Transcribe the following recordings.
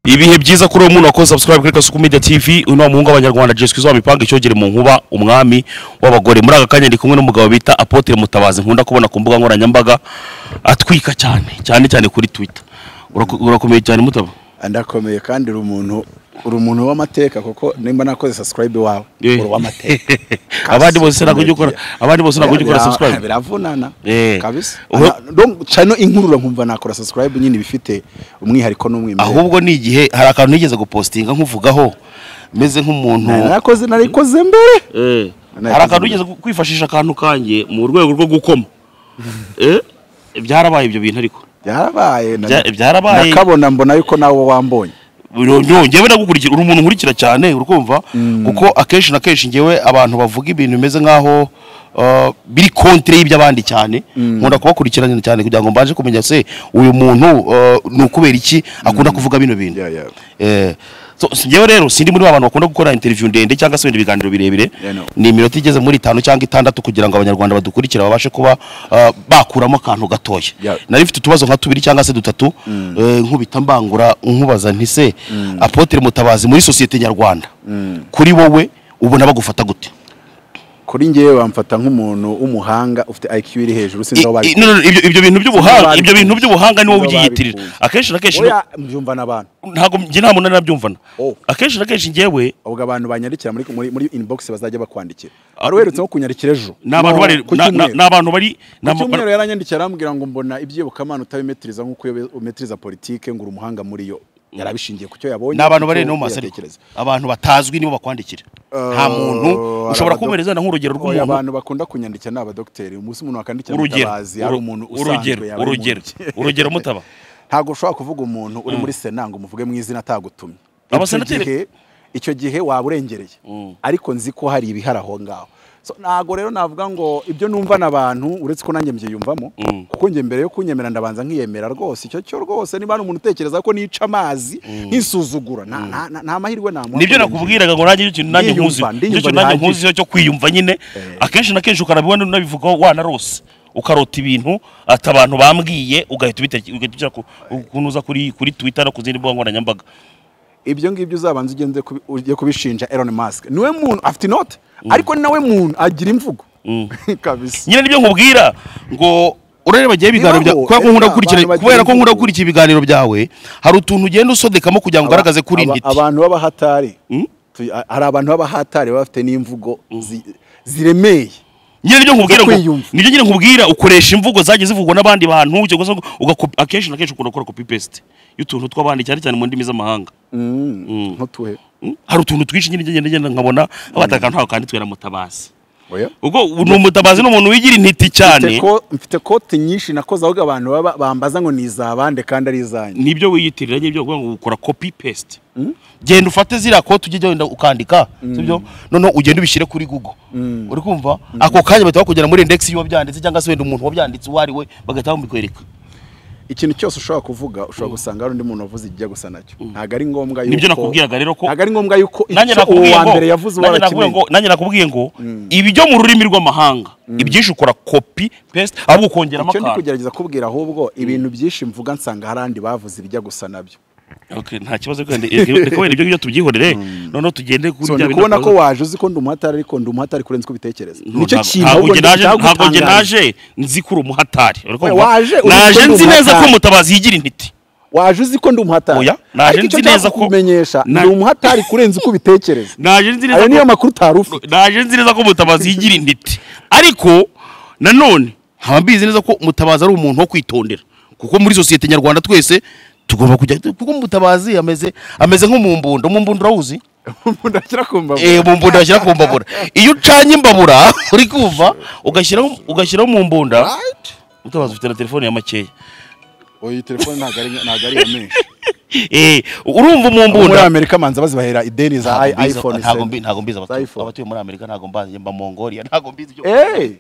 ibihe byiza kuri uwo muntu wakoze subscribe kuri Kasuku Media TV uno muhungu abanyarwanda Jesse Kizwa mipanga icyogere mu nkuba umwami w'abagore muri aka kanya ndi kumwe n'umugabo bita Apotre Mutabazi nkunda kubona ku mbuga nkoranyambaga atwika cyane cyane cyane kuri Twitter Uraku- urakomeye cyane mutaba ndakomeye kandi uri umuntu uri umuntu w'amateka kuko nimba nakoze subscribe wawe Eh. uri uw'amateka abandi bose ntabwo ujya ukora abandi bose ntabwo ujya ukora Bira- subscribe biravunana Eh. kabisa Uhe- Ana- donc cano inkurura nkumva nakora subscribe nyine bifite umwihariko n'umwimerere ahubwo ni igihe hari akantu nigeze gupostinga nkuvugaho meze nk'umuntu Nari narakoze narikoze mbere Eh, Nakoze hari akantu mbere. ugeze kwifashisha akantu kanjye mu rwego rwo gukoma Eh, byarabaye ibyo bintu ariko byarabaye na- Bya- byarabaye. nakabona mbona yuko nawe wambonye Yo, njyewe nagukurikira uri umuntu nkurikira cyane urukumva kuko akenshi na kenshi njyewe abantu bavuga ibintu bimeze nk'aho uh, biri kontre y'iby'abandi cyane nkunda kubakurikirana cyane kugira ngo mbashe kumenya se uyu muntu uh, ni ukubera iki akunda kuvuga bino bintu Yeah, yeah. Eh, so, si- njyewe rero sindi muri ba bantu bakunda gukora interview ndende cyangwa se ibindi biganiro birebire Yeah, no. ni iminota igeze muri itanu cyangwa itandatu kugira ngo abanyarwanda badukurikira babashe kuba uh, bakuramo akantu gatoya Yeah. nari mfite utubazo nka tubiri cyangwa se dutatu eh, nkubita mbangura nkubaza nti se apotre mutabazi muri sosiyete nyarwanda kuri wowe ubona bagufata gute kuri njyewe bamfata nk'umuntu w'umuhanga ufite IQ iri hejuru I- sinzi aho i- babikuye no, no, no, ibyo ibyo bintu by'ubuhanga bari- ibyo bintu by'ubuhanga niwo Nibo ubyiyitirira babikunze. akenshi na kenshi oya mbyumva n'abantu ntabwo njye nta muntu nabyumvana Oh. akenshi na kenshi njyewe ahubwo abantu banyarikira muri muri, muri inbox bazajya bakwandikira wari uherutse nko kunyarikira ejo ni abantu No, bari ku na- na- cyumweru. ni abantu bari ni ku ama- cyumweru yaranyandikiye arambwira ngo mbona ibyibukamana utabimetiriza nk'uko iyo umetiriza politike ngo uri umuhanga muri yo yarabishingiye ku cyo yabonye ni abantu bari ku cyo no mu masariko yatekereza. abantu batazwi nibo bakwandikira nta Eh, muntu hari ushobora abado- kubereza na nk'urugero Oya, rw'umuntu abantu bakunda kunyandikira ni abadogiteri umunsi umuntu wakandikira urugero mutabazi ari umuntu urugero usanzwe yaba ari urugero muntu. urugero mutaba ntabwo ushobora kuvuga umuntu uri muri sena ngo umuvuge mu izina atagutumye icyo Abasenateri- gihe icyo gihe waba urengereye ariko nzi ko hari ibihari aho ngaho So, ntabwo rero navuga ngo ibyo numva n'abantu uretse ko nanjye mbyiyumvamo kuko njye mbere yo kunyemera ndabanza nkiyemera rwose icyo cyo rwose niba hari umuntu utekereza ko nica amazi nkisuzugura nta- nta- nta- nta mahirwe namuha nibyo kurengerera. nakubwiraga ngo nanjye nicyo kintu nanjye Ndiyumva, nkuzi nicyo ndiyumva kintu nanjye bihagije. nkuzi cyo kwiyumva nyine akenshi na kenshi ukanabibona unabivugaho wanarose ukarota ibintu ati abantu bambwiye ugahita ubiteke- ugahita ujya ku- ukuntu uza kuri kuri twitter no ku zindi mbuga nkoranyambaga ibyo ngibyo uzabanza ugende kubi- ujye kubishinja Elon Musk niwe muntu afite inote ariko ni nawe muntu agira imvugo kabisa nyine nibyo nkubwira ngo urareba gihe ibiganiro bya Bibaho, kubera ko nkunda eba, gukurikira abantu kubera bagira ko nkunda imvugo. gukurikira ibiganiro byawe hari utuntu ugenda usodekamo kugira ngo ugaragaze kuri Aba- intiti abantu b'abahatari tu- a- hari abantu b'abahatari baba bafite n'imvugo zi- ziremeye nyine nibyo nkubwira ngo kwiyumva. nibyo nyine nkubwira ukoresha imvugo zagiye zivugwa n'abandi bantu cyangwa se ugakopi akenshi na kenshi ukunda gukora copy paste y'utuntu tw'abandi cyane cyane mu ndimi z'amahanga Mm, ntutuhe Mm? hari utuntu twinshi nyine ngenda ngenda nkabona abataka ntaho kandi twera mutabazi oya ubwo ni umutabazi ni umuntu wigira intiti cyane Mfite ko- mfite kote nyinshi nakoze ahubwo abantu baba- bambaza ngo ni izabande kandi ari izanyu nibyo wiyitirira nyibyo kuvuga ngo ukora copy paste genda ufate ziriya kote ujye wenda ukandika sibyo noneho ugenda ubishyire kuri google uri kumva ako kanya bahita bakujyana muri index y'uwabyanditse cyangwa se wenda umuntu wabyanditse uwo ari we bagahita bamubikwereka ikintu cyose ushobora kuvuga ushobora gusanga hari undi muntu wavuze ikijya gusa nacyo ntabwo ari ngombwa yuko Nibyo nakubwiraga rero ko- ntabwo ari ngombwa yuko nanjye icyo uwo nakubwiye wa ngo mbere yavuze uwo nanjye nakubwiye ngo nanjye nakubwiye ngo ibijyo mu rurimi rw'amahanga ibyinshi ukora copy paste ahubwo ukongeramo icyo ndi akantu kugerageza kubwira ahubwo ibintu byinshi mvuga nsanga hari andi bavuze ibijya gusa nabyo Okay, nta kibazo reka wenda- reka wenda ibyo ngibyo tubyihorere noneho tugende kuri so bya bindi ndi kubona ko twavuze. waje uzi ko ndi umuhatari ariko ndi umuhatari kurenza uko ubitekereza No, nicyo ntabwo- kintu ntabwo ahubwo njye naje ntabwo njye ndagutangarije. naje nzi ko uri umuhatari Uri kumva? waje uri naje kumva nzi neza ko umuhatari. mutabazi yigira intiti waje uzi ko ndi umuhatari Oya, naje ariko icyo nzi neza nshaka ko- kukumenyesha Na- ndi umuhatari kurenza uko ubitekereza naje nzi neza ayo niyo ko makuru utari ufite naje nzi neza ko mutabazi yigira intiti ariko nanone nkaba mbizi neza ko mutabazi ari umuntu wo kwitondera kuko muri sosiyete nyarwanda twese tugomba kujya kuko mutabazi ameze ameze nk'umumbunda umumbunda urawuzi umuntu ashyira ku mbavu eh umumbunda bashyira ku mbabura iyo ucanye imbabura uri kumva ugashyiraho ugashyiraho umumbunda mutabazi ufite na telefone ya makeya oya iyi telefone ntabwo ari ntabwo ari iya menshi eh urumva muri umumbunda amerika manza bazibahera ideni za Ntabwo mbizi- iphone ntabwo mbi- ntabwo mbizi Za abatuye iPhone. abatuye muri amerika ntabwo mbazi mba mongolia ntabwo mbizi ibyo eee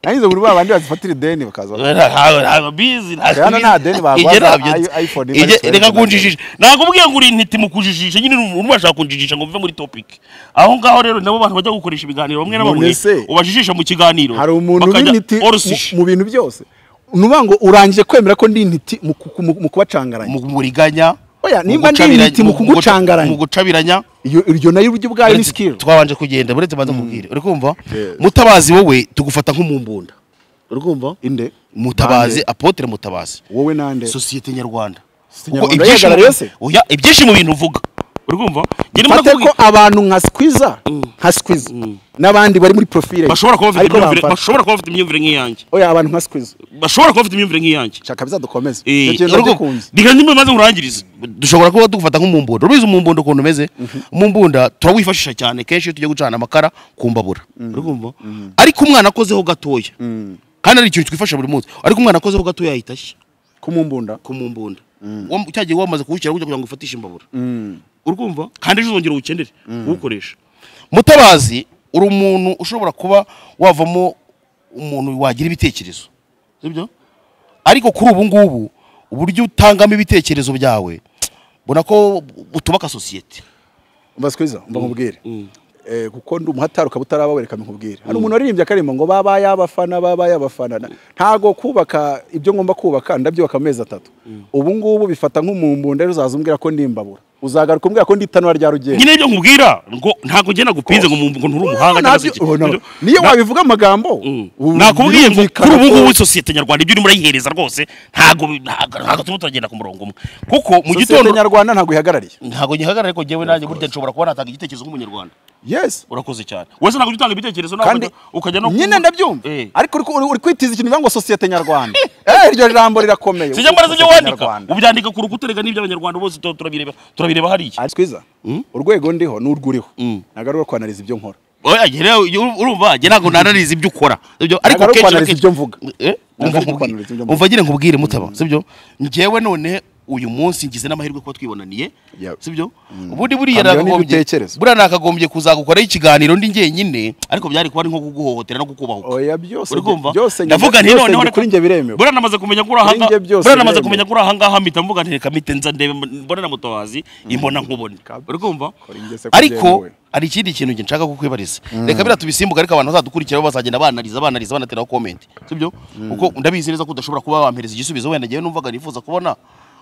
nangize muri ba bandi bazifatira ideni bakaza Ntabwo- ntabwo mbizi ntabwo Rero nta deni bagwaza, Ijye ntabyo nzi. i- iPhone Ijye- ibarizwa reka hejuru. kunjijisha nakubwiye ngo uri intiti mu kujijisha nyine urimo urashaka kunjijisha ngo mve muri topic aho ngaho rero nabo bantu bajya gukoresha ibiganiro bamwe na None bamwe se, ubajijisha mu kiganiro hari umuntu bakajya w'intiti all sushi, mu- mu bintu byose nuvuga ngo urangije kwemera ko ndi intiti mu ku- mu- mu kubacangaranya mu muriganya oya nimba ndi intiti mu mu kugucangaranya gucabiranya iyo iryo nayo uryo ubwayo ni uretse- skill twabanje kugenda buretse banza kubwire uri kumva Yeah. mutabazi wowe tugufata nk'umumbunda uri kumva inde mutabazi Bande. apotre mutabazi wowe nande sosiyete nyarwanda Sosiyete Ubwo nyarwanda ibyishimo- yahagarariye se? Oya, ibyishimo bintu uvuga uri kumva Njye ndimo fate ko ndakubwira- abantu nka skwiza nka skwiza n'abandi bari muri profile ye, bashobora kuba bafite ariko imyumvire- bamfata. bashobora kuba bafite imyumvire nk'iyanjye oya abantu nka skwiza bashobora kuba bafite imyumvire nk'iyanjye shaka bizadukomeze Eh, icyo kintu ariko- ndagikunze reka nimba maze murangirize dushobora kuba dufata nk'umumbunda urabizi umumbunda ukuntu umeze umumbunda turawifashisha cyane kenshi iyo tugiye gucana amakara ku mbabura urumva ariko umwana akozeho gatoya kandi ari ikintu twifasha buri munsi ariko umwana akozeho gatoya yahita ashya kumumbunda ku mumbunda Wam- cya gihe wamaze kuwushyira kugira ngo ufatishe imbabura urumva kandi ejo uzongera uwukenere uwukoresha mutabazi uri umuntu ushobora kuba wavamo umuntu wagira ibitekerezo sibyo ariko kuri ubu ngubu uburyo utangamo ibitekerezo byawe mbona ko utubaka sosiyete umva skwiza umva nkubwire Eh, kuko ndi umuhataruka butaraba wereka nkubwire hari umuntu waririmbye akarimo ngo baba yabafana baba yabafana Na- ntago kubaka ibyo ngomba kubaka ndabyubaka amezi atatu ubu ngubu bifata nk'umumbunda rero uzaza umbwira ko ndimbabura uzagaruka umbwira ko ndi itanura rya rugendo nyine ibyo nkubwira ngo ntabwo njye nagupinze ngo mu- ngo nturi umuhanga cyangwa se Nabyo- iki. oh, no. Sibyo? niyo wabivuga amagambo ubu nakubwiye ngo birumvikana kuri ubu ngubu ko- isosiyete nyarwanda ibyo urimo urayihereza rwose ntabwo ntabwo ntabwo turimo turagenda ku murongo umwe kuko mu sosiyete gitondo nyarwanda ntabwo ihagarariye ntabwo ngihagarara ariko njyewe nanjye burya nshobora kuba natanga igitekerezo nk'umunyarwanda yes urakoze cyane wese ntabwo ujya utanga ibitekerezo nawe kandi ukajya- ukajya no nyine ku- ndabyumva Eh. ariko uri- uri uri kwitiza ikintu bivuga ngo sosiyete nyarwanda Eh, iryo jambo rirakomeye sijya mbaraza ibyo Sosiyete wandika nyarwanda. ubyandika ku rukuta reka n'iby'abanyarwanda bose tu- turabireba turabireba hariya ari twiza urwego ndiho n'urwuriho Mm. ntabwo ari urwo kwanariza ibyo nkora oya njye rero iyo uru- urumva njye ntabwo nanariza ibyo ukora sibyo ariko Ntabwo ari kenshi na ukwanariza kenshi ibyo mvuga. Eh, Ntabwo umva ari nkubwire. ukwanariza ibyo mvuga. umva nyine nkubwire mutaba sibyo njyewe none uyu munsi ngize n'amahirwe kuba twibonaniye Yeah. sibyo ubundi buriya Kamyo nakagombye n'ibitekerezo. buriya nakagombye kuzagukoraho ikiganiro ndi njyenyine ariko byari kuba ari nko kuguhohotera no kukubahuka oya byose uri kumva byose njye- ndavuga nti byose noneho njye kuri njye biremewe buriya namaze kumenya ko uri Kuri ahanga njye byose buriya namaze biremewe. kumenya ko uri ahangaha mpita mvuga nti reka mpite nza ndebe mbone na mutabazi imbona nkubone Kabisa. uri kumva Kuri njye se ariko kubyemewe. hari ikindi kintu njye nshaka kukwibariza reka biriya tubisimbuka ariko abantu bazadukurikiraho bazagenda banariza banariza banateraho komenti sibyo kuko ndabizi neza ko udashobora kuba wampereza igisubizo wenda njyewe numvaga nifuza kubona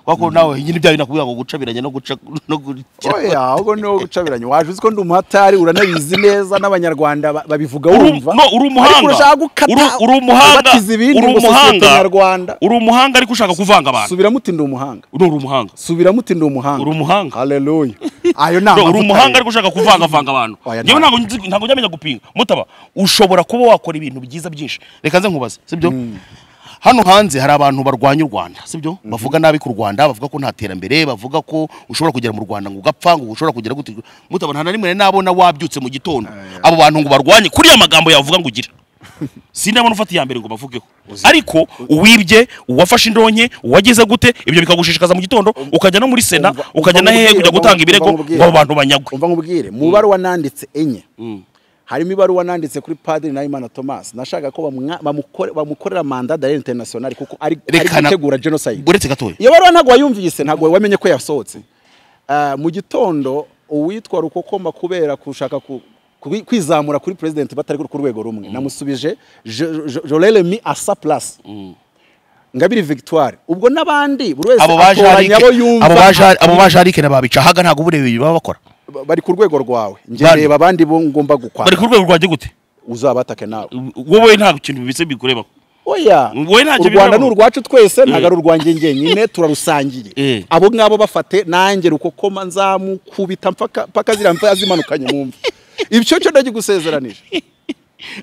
kubera ko nawe nyine ibyawe nakubwira ngo gucabiranya no guca no oya gukira ahubwo niwo gucabiranye waje uzi ko ndi umuhatari uranabizi neza n'abanyarwanda ba- babivuga Uri- wumva no, uri umuhanga. ariko urashaka gukata Uri- uri umuhanga. ubatiza ibindi Uri ngo sosiyete umuhanga. nyarwanda uri umuhanga ariko ushaka kuvanga abantu subiramo uti ndi umuhanga uri umuhanga subiramo uti ndi umuhanga Uri umuhanga. haleluya ayo ni Bro, uri amavuta umuhanga rero. ariko ushaka kuvangavanga abantu Oya, ngewe ntabwo. ntabwo nzi- ntabwo njya menya gupinga mutaba ushobora kuba wakora ibintu byiza byinshi reka nze nkubaze sibyo hano hanze hari abantu barwanya u rwanda sibyo bavuga nabi ku rwanda bavuga ko nta terambere bavuga ko ushobora kugera mu rwanda ngo ugapfa ngo ushobora kugera gute mutaba nta na rimwe nari nabona wabyutse mu gitondo abo bantu ngo barwanye kuri ya magambo yawe uvuga ngo ugira sindabona ufata iya mbere ngo bavugeho ariko uwibye uwafashe indonke uwageze gute ibyo bikagushishikaza mu gitondo ukajya no muri sena Umva- ukajya umva na hehe nkubwire, kujya umva gutanga nkubwire, ibirego umva nkubwire. ngo abo bantu banyagwe umva nkubwire mu baruwa nanditse enye harimo ibaruwa nanditse kuri padiri nahimana thomas nashaka ko bamwa- bamukore- bamukorera manda darere international kuko ari ari Rekana- gutegura genocide uretse gatoya iyo baruwa ntabwo wayumvise ntabwo wamenye ko yasohotse Ah, mu gitondo uwitwa rukokoma kubera gushaka ku- kubi- kwizamura kuri president batari ku rwego rumwe namusubije je- je- jorere mi asa place ngabiri victoire ubwo n'abandi buri wese abo baje atoranya arike abo abo yumva baje abo baje arike nababica haga ntago uburebi baba bakora Ba- bari ku rwego rwawe njye Bari. reba abandi bo ngomba gukwanga bari ku rwego rwanjye gute uzabatake nawe wowe nta kintu bibitse bikureba oya Wowe ntacyo u Rwanda biburaho. ni urwacu twese ntabwo ari urwanjye njyenyine turarusangiye Eh. abo ngabo bafate nanjye rukokoma nzamukubita mpaka mpaka ziriya mva zimanukanye mu mva ibyo cyo ndagigusezeranije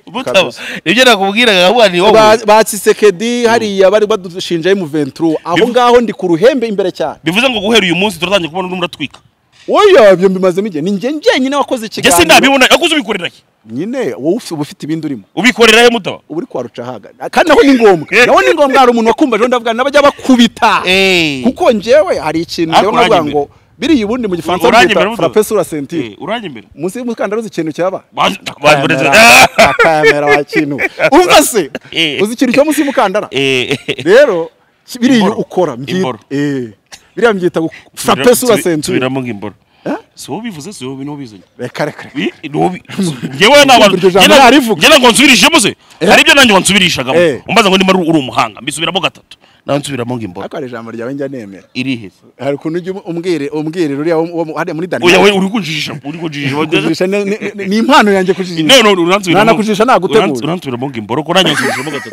mutaba Kabisa. ibyo nakubwiraga ahubwo ni wowe Ba- ba Tshisekedi hariya bari badushinja M23 aho Bivu- ngaho ndi ku ruhembe imbere cyane bivuze ngo guhera uyu munsi turatangira kubona urimo uratwika oya ibyo mbimazemo igihe ni njye njyenyine wakoze njye ikiganiro sindabibona aguze ubikorera he nyine wowe ufi- uba ufite ibindi urimo ubikorera he mutaba ubu uri kwaruca haga kandi naho ni ngombwa naho ni ngombwa hari umuntu wakumva ejo ndavuga nabajya bakubita Eh. kuko njyewe hari ikintu Ariko njyewe navuga uranjye ngo biriya ubundi mu gifaransa Uranjye babyita mbere muto. frappe sur la ceinture Eh, uranye imbere munsi y'umukandara uzi ikintu cyaba Bazi- bazi- akayamera wa kintu umva se Eh. uzi ikintu cyo munsi y'umukandara Eh, rero biriya Imboro. ukora mbyita Imboro. eh biriya mbyita gu- frappe sur la Subira- ceinture subiramo ngo imboro si wowe ubivuze si wowe niwo ubizanye reka reka reka. Wi- niwo ubi- njyewe ntabwo Iryo jambo njye na- narivuga. njye ntabwo nsubirishijemo se hari ibyo nanjye wansubirishagamo Eh. umbaza ngo niba uri umuhanga mbisubiramo gatatu nawe nsubiramo ngo imboro ariko hari ijambo ryawe njya nemera iriheze hari ukuntu ujya umbwire umbwirira uriya wo- wo mu- hariya muri oya we daniyeli uri kujijisha uri kujijisha kujijisha ni- ni- ni- ni impano yanjye kujijisha none uransubiramo Ntanakujijisha nagutegura. uransu- uransubiramo ngo imboro ko nanjye wansubirishamo gatatu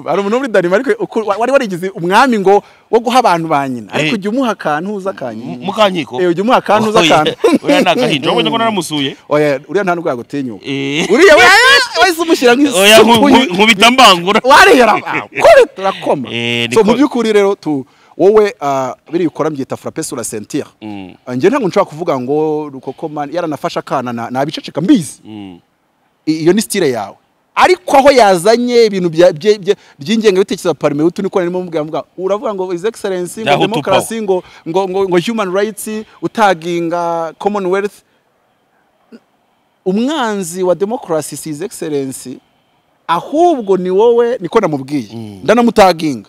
hari umuntu wo muri daniyeli ariko uku- wa- wari warigize umwami ngo wo guha abantu ba nyina ariko Eh. ujya umuha akantu uza akanyina mukanyiko Eh, ujya umuha akantu uza akantu oya ni agahinja wabonye ko naramusuye oya uriya nta nubwo yagutinyuka Eh. uriya we wahise umushyira oya nku- nk'isupu nku- nkubita mbangura warehera kore turakoma Eh, so niko- mu by'ukuri rero tu wowe ah, biriya ukora mbyita frappe sur la ceinture Mm. Ah, njye ntabwo nshobora kuvuga ngo rukoko man yaranafashe akana na- nabiceceka mbizi Mm. I- iyo ni style yawe ariko aho yazanye ibintu bya- bye- bye- by'ingengabitekerezo ya parime utu niko narimo mubwira mubwira uravuga ngo his excellency ngo Yaho tupaho. demokarasi ngo ngo ngo ngo human rights utaginga commonwealth umwanzi wa demokarasi si his excellency ahubwo ni wowe niko namubwiye ndanamutaginga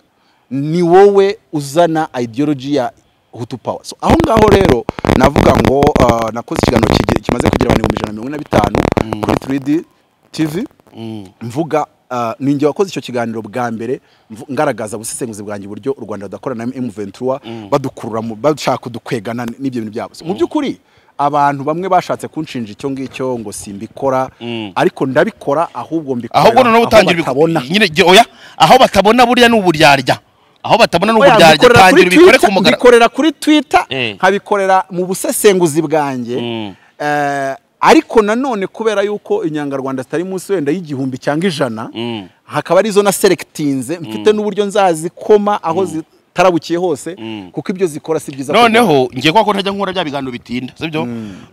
ni wowe uzana ideology ya hutu power so aho ngaho rero navuga ngo ah, nakoze ikiganiro kigi- kimaze kugira abantu ibihumbi ijana na mirongo ine na bitanu kuri 3D TV Mm. mvuga ah, ni ninjye wakoze icyo kiganiro bwa mbere mvu- ngaragaza ubusesenguzi bwanjye uburyo u rwanda rudakorana na M23 badukurura mu- bashaka kudukwegana n'ibyo bintu byabo So, mu by'ukuri abantu bamwe bashatse kunshinja icyo ngicyo ngo simbikora Mm. ariko ndabikora ahubwo mbikorera ahubwo noneho utangira ibikorwa- batabona nyine jye- oya aho batabona burya ni uburyarya aho batabona ni Oya, uburyarya mbikorera kuri tangira ubikore ku Twitter- mugaragaro mbikorera kuri twitter Eh. nkabikorera mu busesenguzi bwanjye Mm. Eh, ariko nanone kubera yuko inyangarwanda zitari munsi wenda y'igihumbi cyangwa ijana Mm. hakaba arizo na selectinze mfite n'uburyo nzazikoma aho zitarabukiye hose kuko ibyo zikora si byiza noneho ngiye kwa ko ntajya nkora bya biganiro bitinda sibyo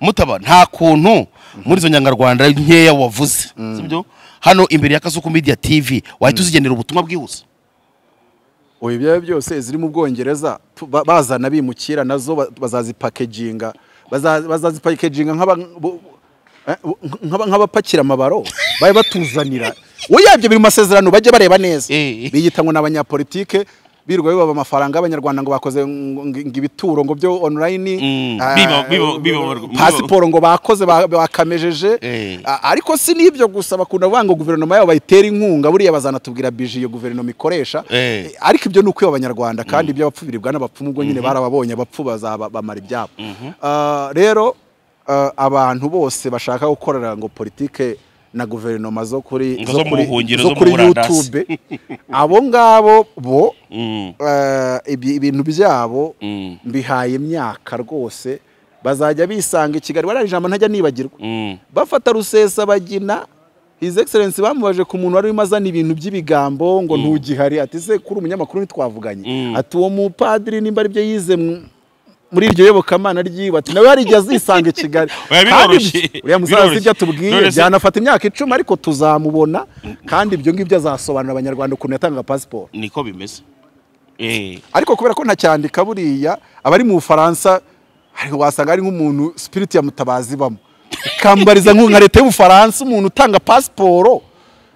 mutaba nta kuntu muri izo nyarwanda nkeya wavuze sibyo hano imbere ya kasuku media tv wahita uzigenera ubutumwa bwihuse ubu ibyo ari byo byose ziri mu bwongereza tu- ba- bazana bimukira nazo ba- bazazipakeginga baza- bazazipakeginga nk'aba- bo- eh, nk'aba- nk'abapakira amabaro babe batuzanira uyabye biri mu masezerano bajye bareba neza Eh. biyita ngo ni abanyapolitike birirwa bibaba amafaranga y'abanyarwanda ngo bakoze ngo ngo ibituro ngo byo online Mm. ah, Biba- biba- biba- pasiporo ngo bakoze ba- bakamejeje Eh. A- ariko si n'ibyo gusa bakunda kuvuga ngo guverinoma yabo bayitera inkunga buriya bazanatubwira bije iyo guverinoma ikoresha Eh. Eh, ariko ibyo ni ukwiba abanyarwanda kandi ibyo abapfu biribwa n'abapfu ubwo nyine barababonye abapfu bazabamara ibyabo Ah, rero ah, abantu bose bashaka gukorera ngo politike na guverinoma zo kuri Ngo zo mu kuri- buhungiro, zo zo mu kuri burandasi. youtube abo ngabo bo Mm. eh, ibi- ibintu byabo Mm. mbihaye imyaka rwose bazajya bisanga i kigali wariya ijambo ntajya nibagirwa Mm. bafata rusesabagina his excellency bamubaje ku muntu wari urimo azana ibintu by'ibigambo ngo ntugihari ati se kuri umunyamakuru ntitwavuganye Mm. ati uwo mupadiri nimba ari byo yize mu- muri iryo yobokamana ry'iwe ati nawe hari igihe azisanga i kigali Oya, Kandi biroroshye. uriya musaza Biroroshye. azi ibyo atubwiye None se- byanafata imyaka icumi ariko tuzamubona kandi ibyo ngibyo azasobanurira abanyarwanda ukuntu yatanga pasiporo niko bimeze eh ariko kubera ko ntacyandika buriya abari mu bufaransa hari- wasanga ari nk'umuntu spirit ya mutabazi ibamo ikambariza nk'u- nka leta y'ubufaransa umuntu utanga pasiporo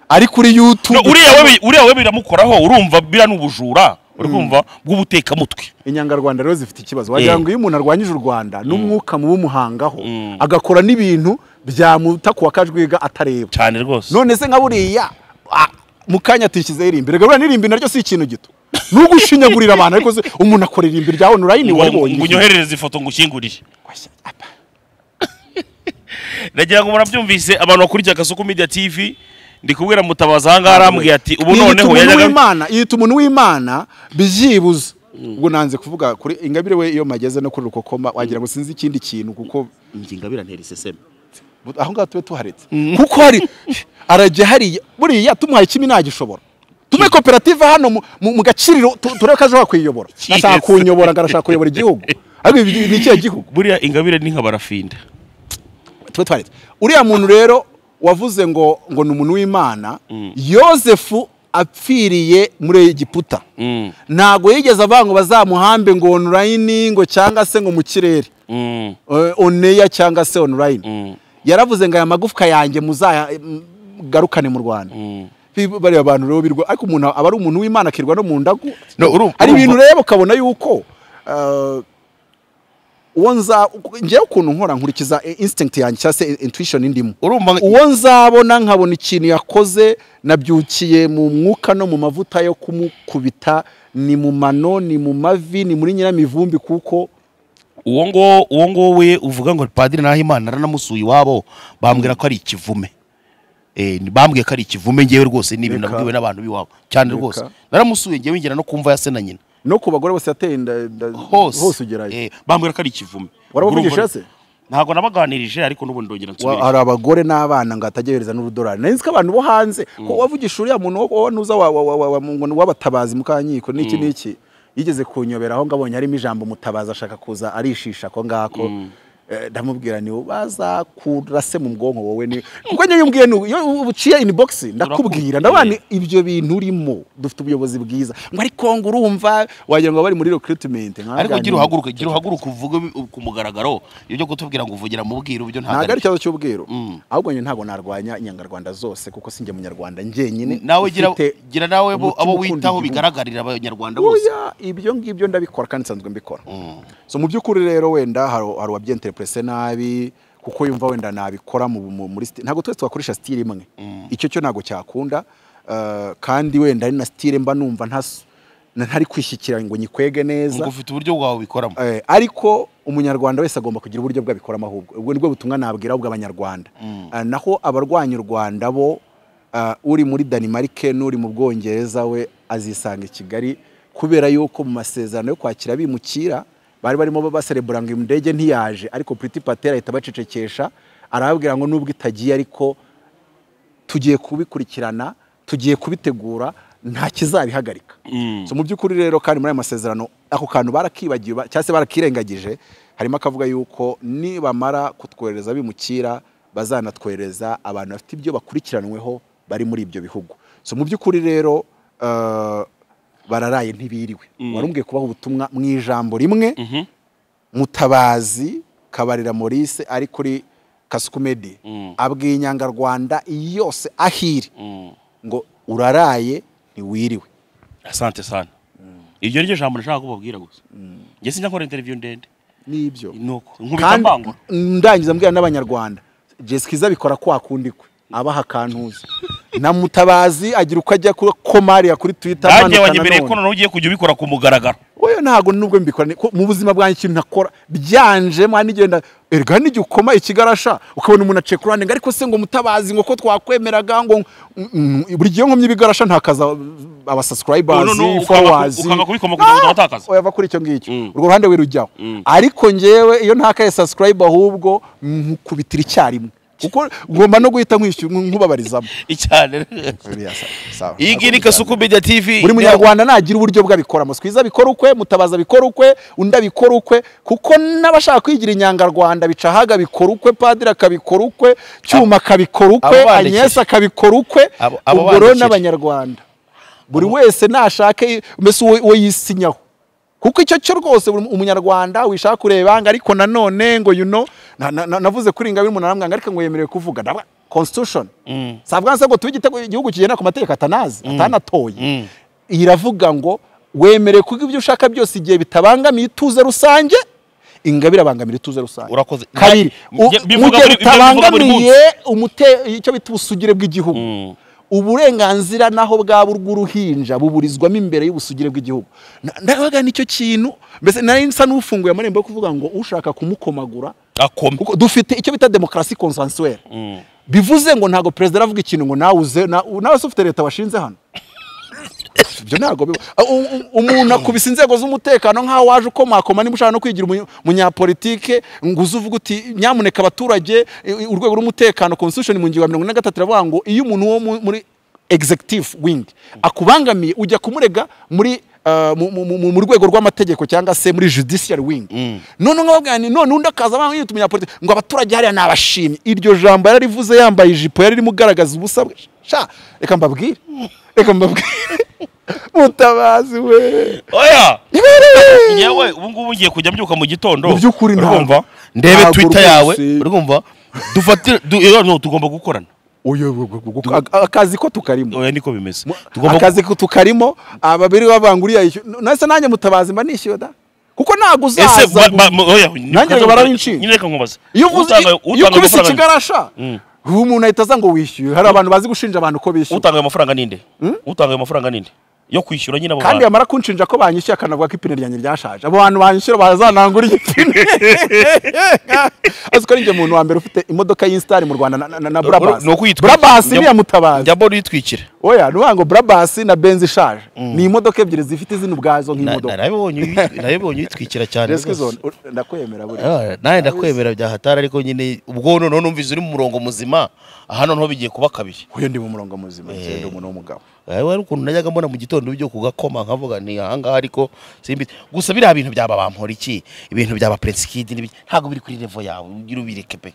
ari kuri No, youtube uriya we bi- uriya we biramukoraho urumva bira ni ubujura uri kumva bw'ubutekamutwe inyangarwanda rero zifite ikibazo wagira Eh. ngo iyo umuntu arwanyije u rwanda n'umwuka mubi umuhangaho Mm. agakora n'ibintu byamuta kuwa kajwiga atareba cyane rwose none se nka buriya ah, mu kanya atishyizeho irimbi rega buriya n'irimbi naryo si ikintu gito ni ugushinyagurira abantu ariko se umuntu akora irimbi ryawe nurayini ngo ngo wabonye iki? unyoherereze ifoto ngushyingurire Washya, apa. nagira ngo murabyumvise abantu bakurikiye akasuku media tv ndi kubwira mutabazi ahangaha arambwiye ati ubu noneho yiyita umuntu yajyaga w'imana yiyita umuntu w'imana byibuze ubwo nanze kuvuga kuri ingabire we iyo mageze no kuri rukokoma wagira ngo sinzi ikindi kintu kuko nginga birantera iseseme aho ngaho tube tuharetse kuko hari arajya hariya buriya tumuhaye ikimi ntagishobora tume koperative hano mu- mu mu gaciriro tu- turebe ko ashobora kuyiyobora ashaka Yes. kunyobora ngo arashaka kuyobora igihugu ariko ibi- ibi ni ikihe gihugu buriya ingabire ni nka barafinda tube twaretse uriya muntu rero wavuze ngo ngo ni umuntu w'imana yosefu apfiriye muri egiputa Mm. ntabwo yigeze avuga ngo bazamuhambe ngo online ngo cyangwa se ngo mu kirere Mm. Eh, oneya cyangwa se online Mm. yaravuze ngo aya magufwa yanjye muzayagarukane mu rwanda Mm. Bi- bariya bantu rero birwa ariko umuntu aba ari umuntu w'imana akirwa no mu ndagu No, urumva- hari ibintu urumva- rero ukabona yuko eh, uwo nza ngewe ukuntu nkora nkurikiza eh, instinct yanjye cyangwa se intuition indimo urumva uwo nzabona nkabona ikintu yakoze nabyukiye mu mwuka no mu mavuta yo kumukubita ni mu mano ni mu mavi ni muri nyiramivumbi kuko uwo ngo uwo ngowe uvuga ngo padiri nahimana naranamusuye iwabo bambwira ko ari ikivume Eh, ni- bambwiye ko ari ikivume ngewe rwose ni ibintu Reka. nabwiwe n'abantu b'iwabo cyane Reka. rwose naramusuye ngewe ngera no kumva ya se na nyina no ku bagore bose yateye inda- inda- hose hose ugerayo Eh, bambwira ko ari ikivume warabavugisha se ntabwo nabaganirije ariko n'ubu ndongera Wa- nsubire hari abagore n'abana ngo atagerereza n'urudolari nari nzi ko abantu bo hanze ko wavugisha uriya muntu wo- wo nuza wa- wa- wa- wa- wa- ngo ni uw'abatabazi mu kankiko n'iki n'iki yigeze kunyobera aho ngabonye harimo ijambo mutabazi ashaka kuza arishisha ako ngako Eh, ndamubwira ni bazakura se mu bwonko wowe ni kuko njye yumubwiye ni iyo uciye inbox ndakubwira Turakubwira. ndabana ibyo bintu urimo dufite ubuyobozi bwiza ngo ariko ngo urumva wagira ngo bari muri recruitment ariko nkaganira. gira uhaguruke gira uhaguruke uvuge bi- ku mugaragaro ibyo kutubwira ngo uvugira mu bwiru byo ntabwo ntabwo ari ikibazo cy'ubwiru Mm. ahubwo njye ntabwo narwanya inyangarwanda zose kuko sinjye munyarwanda njyenyine nawe gira ufite gira nawe bo- umutima abo ukunda witaho igihugu. bigaragarira abanyarwanda bose oya ibyo ngibyo ndabikora kandi nsanzwe mbikora so mu by'ukuri rero wenda hari hari uwabyenterepurese nabi kuko yumva wenda nabikora mu- mu- muri sitire ntabwo twese twakoresha sitire imwe icyo cyo ntabwo cyakunda eh, kandi wenda ari na sitire mba numva ntas- ntari kwishyikira ngo nyikwege neza ngo ufite uburyo bwawe bikoramo Eh, ariko umunyarwanda wese agomba kugira uburyo bwe abikoramo ahubwo ubwo nibwo butumwa nabwira ahubwo abanyarwanda Ah, naho abarwanya u rwanda bo ah, uri muri danimarike n'uri mu bwongereza we azisanga i kigali kubera yuko mu masezerano yo kwakira abimukira bari barimo baserebura ngo indege ntiyaje ariko puriti patera ahita abacecekesha arababwira ngo nubwo itagiye ariko tugiye kubikurikirana tugiye kubitegura nta kizabihagarika So mu by'ukuri rero kandi muri aya masezerano ako kantu barakibagiwe ba- cyangwa se barakirengagije harimo akavuga yuko nibamara kutwohereza bimukira bazanatwohereza abantu bafite ibyo bakurikiranweho bari muri ibyo bihugu so mu by'ukuri rero eh, bararaye ntibiriwe warumbwiye kubaha ubutumwa mu ijambo rimwe mutabazi kabarira maurice ari kuri kasukumedi abwiye inyangarwanda yose ahiri ngo uraraye ntiwiriwe asante sana iryo ni ryo jambo nashaka kubabwira gusa njye sinjya nkora interview ndende nibyo nuko nkubita kandi mbangura ndangiza mbwira n'abanyarwanda jesikiza bikora kwa kundi kwe abaha akantuza na mutabazi agira uko ajya kuri komariya kuri twita nanjye wanyemereye ko noneho ugiye kujya ubikora ku mugaragaro oya ntabwo nubwo mbikora ni- ko mu buzima bwanjye ikintu ntakora byanje mwana igenda erega n'igihe ukoma ikigarasha ukabona umuntu aciye ku ruhande ngo ariko se ngo mutabazi ngo ko twakwemeraga ngo mm, mm, buri gihe nkomye ibigarasha ntakaza No, no, no, abasasukurayibazi ukanga- fowazi ukanga kubikoma kugira ngo udatakaza. oya kuri icyo ngicyo Mm. urwo ruhande wirujyaho ariko ngewe iyo ntakaye subscribe ahubwo nkukubitira icyarimwe kuko ngomba no guhita nkwishyura nkubabarizamo icyane Biriya, sawa, sawa. iyi ngiyi ni kasuku media tv buri munyarwanda nagira uburyo bwe abikoramo twiza abikora ukwe mutabaza abikora ukwe undi abikora ukwe kuko n'abashaka kwigira inyangarwanda bicahaga abikora ukwe padiri akabikora ukwe cyuma akabikora ukwe abo bandikisha. anyesa akabikora ukwe Abo- abo ubwo rero bandikisha. n'abanyarwanda buri wese nashake mbese uwo uwo yisinyaho kuko icyo cyo rwose buri umunyarwanda wishaka kureba ngo ariko nanone ngo you know na- na- na- navuze kuri ingabire umuntu aramwanga ariko ngo yemerewe kuvuga ndabwa constitution savuga ngo se ngo tube igitego igihugu kigenda ku mategeko atanazi atanatoye iyi iravuga ngo wemerewe kuko ibyo ushaka byose igihe bitabangamiye ituze rusange ingabire abangamira ituze rusange Urakoze. kabiri Nta- u- bye- bivuga mu gihe buri- ibyo bivuga buri munsi. bitabangamiye umute- icyo bita ubusugire bw'igihugu uburenganzira naho bwaba urw'uruhinja buburizwamo imbere y'ubusugire bw'igihugu Na- ndabaga nicyo kintu mbese nari nsa n'ufunguye amarembo yo kuvuga ngo ushaka kumukomagura akome kuko dufite icyo bita demokarasi konsansuwere bivuze ngo ntabwo perezida aravuga ikintu ngo nawe uze na- nawe se ufite leta washinze hano ibyo ntabwo biba U- u- umuntu akubise inzego z'umutekano nk'aho waje ukomakoma niba ushaka no kwigira umunye- umunyapolitike ngo uze uvuge uti nyamuneka abaturage i- i- urwego rw'umutekano constitution mu ngingo ya mirongo ine na gatatu iravuga ngo iyo umuntu wo mu- muri executive wing akubangamiye ujya kumurega muri uh, mu- mu- mu- mu rwego rw'amategeko cyangwa se muri judiciary wing none nkababwira nti none undi akaza abanga yita umunyapolitiki ngo abaturage hariya ni abashimye iryo jambo yararivuze yambaye ijipo yari irimo ugaragaza ubusa bwe sha reka mbabwire reka mbabwire mutabazi we oya yewe ubu ngubu ngiye kujya mbyuka mu gitondo Mu by'ukuri ntabwo. urumva ndebe Ntabwo twitter rwose. yawe urumva dufatire du- eh, no, tugomba gukorana uyu aka- akazi ko tukarimo oya niko bimeze tugomba akazi ko tukarimo ababiri babanguriya nanjye mutabazi mba nishyuye da kuko ntabwo uzaza ese ba- ngo- ba- mo- oya Nanjye ngo barabinshinga. nyine reka nkubaze iyo uvuze Utanga- iyo utanga ukubise amafaranga- ikigarasha ubu umuntu ahita aza ngo wishyure hari abantu bazi gushinja abantu ko bishyura utanga ayo mafaranga ninde utanga ayo mafaranga ninde yo kwishyura nyine abo kandi bantu yamara kunshinja ko banyishyuye akanavuga ko ipine ryanjye ryashaje abo bantu banyishyura bazanangura igipine azi ko ari njye muntu wa mbere ufite imodoka y'isitari mu rwanda na- na- na burabasi ni uko uyitwika- burabasi njya- niya mutabazi jya bora uyitwikire oya ni ukuvuga ngo burabasi na benzi ishaje ni imodoka ebyiri zifite izina ubwazo nk'imodoka narabibonye uyi- narabibonye uyitwikira cyane Rescue rwose. zone, u- ndakwemera buri Ah, nawe ndakwemera bya hatari ariko nyine ubwo noneho numvise uri mu murongo muzima aha noneho bigiye kuba kabiri uyu ndi mu murongo muzima njye ndi umuntu w'umugabo Eh, wari ukuntu najyaga mbona mu gitondo byo kugakoma nkavuga ni ahangaha ariko simbizi gusa biriya bintu byaba bampora iki ibintu byaba prinskid ntabwo biri kuri level yawe ugira ubireke pe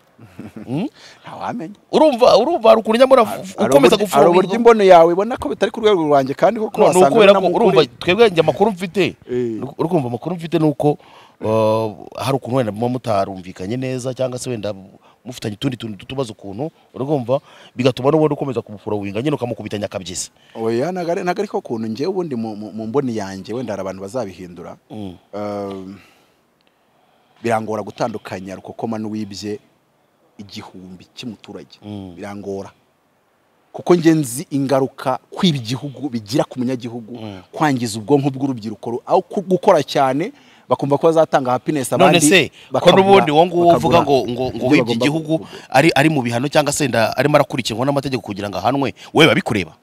Hmm? ntawamenya urumva urumva hari ukuntu njya mbona hari ukomeza uburyo- hari uburyo gufungura imbono yawe ibona ko bitari ku rwego rwanjye kandi koko ni wasanga ukubera ko binamukuriye. urumva twebwe njye amakuru mfite Eh. urumva amakuru mfite ni uko uh, hari ukuntu wenda muba mutarumvikanye neza cyangwa se wenda mufitanye utundi tuntu tw'utubazo ukuntu urumva bigatuma n'ubundi ukomeza kumufurowinga nyine ukamukubitanya akabyisa oya ntago ari ntago ariko ukuntu njyewe ubundi mu- mu mu mboni yanjye wenda hari abantu bazabihindura Um, birangora gutandukanya rukokoma n'uwibye igihumbi cy'umuturage birangora kuko njye nzi ingaruka kwiba igihugu bigira ku munyagihugu kwangiza ubwonko bw'urubyiruko ru- aho ku- gukora cyane bakumva ko bazatanga happiness abandi none se ko bakabura- n'ubundi uwo nguwo bakabura uvuga ngo ngo ngo ibyo wibye bagomba igihugu gukora. ari ari mu bihano cyangwa se nda arimo arakurikiranwa n'amategeko kugira ngo ahanwe we babikureba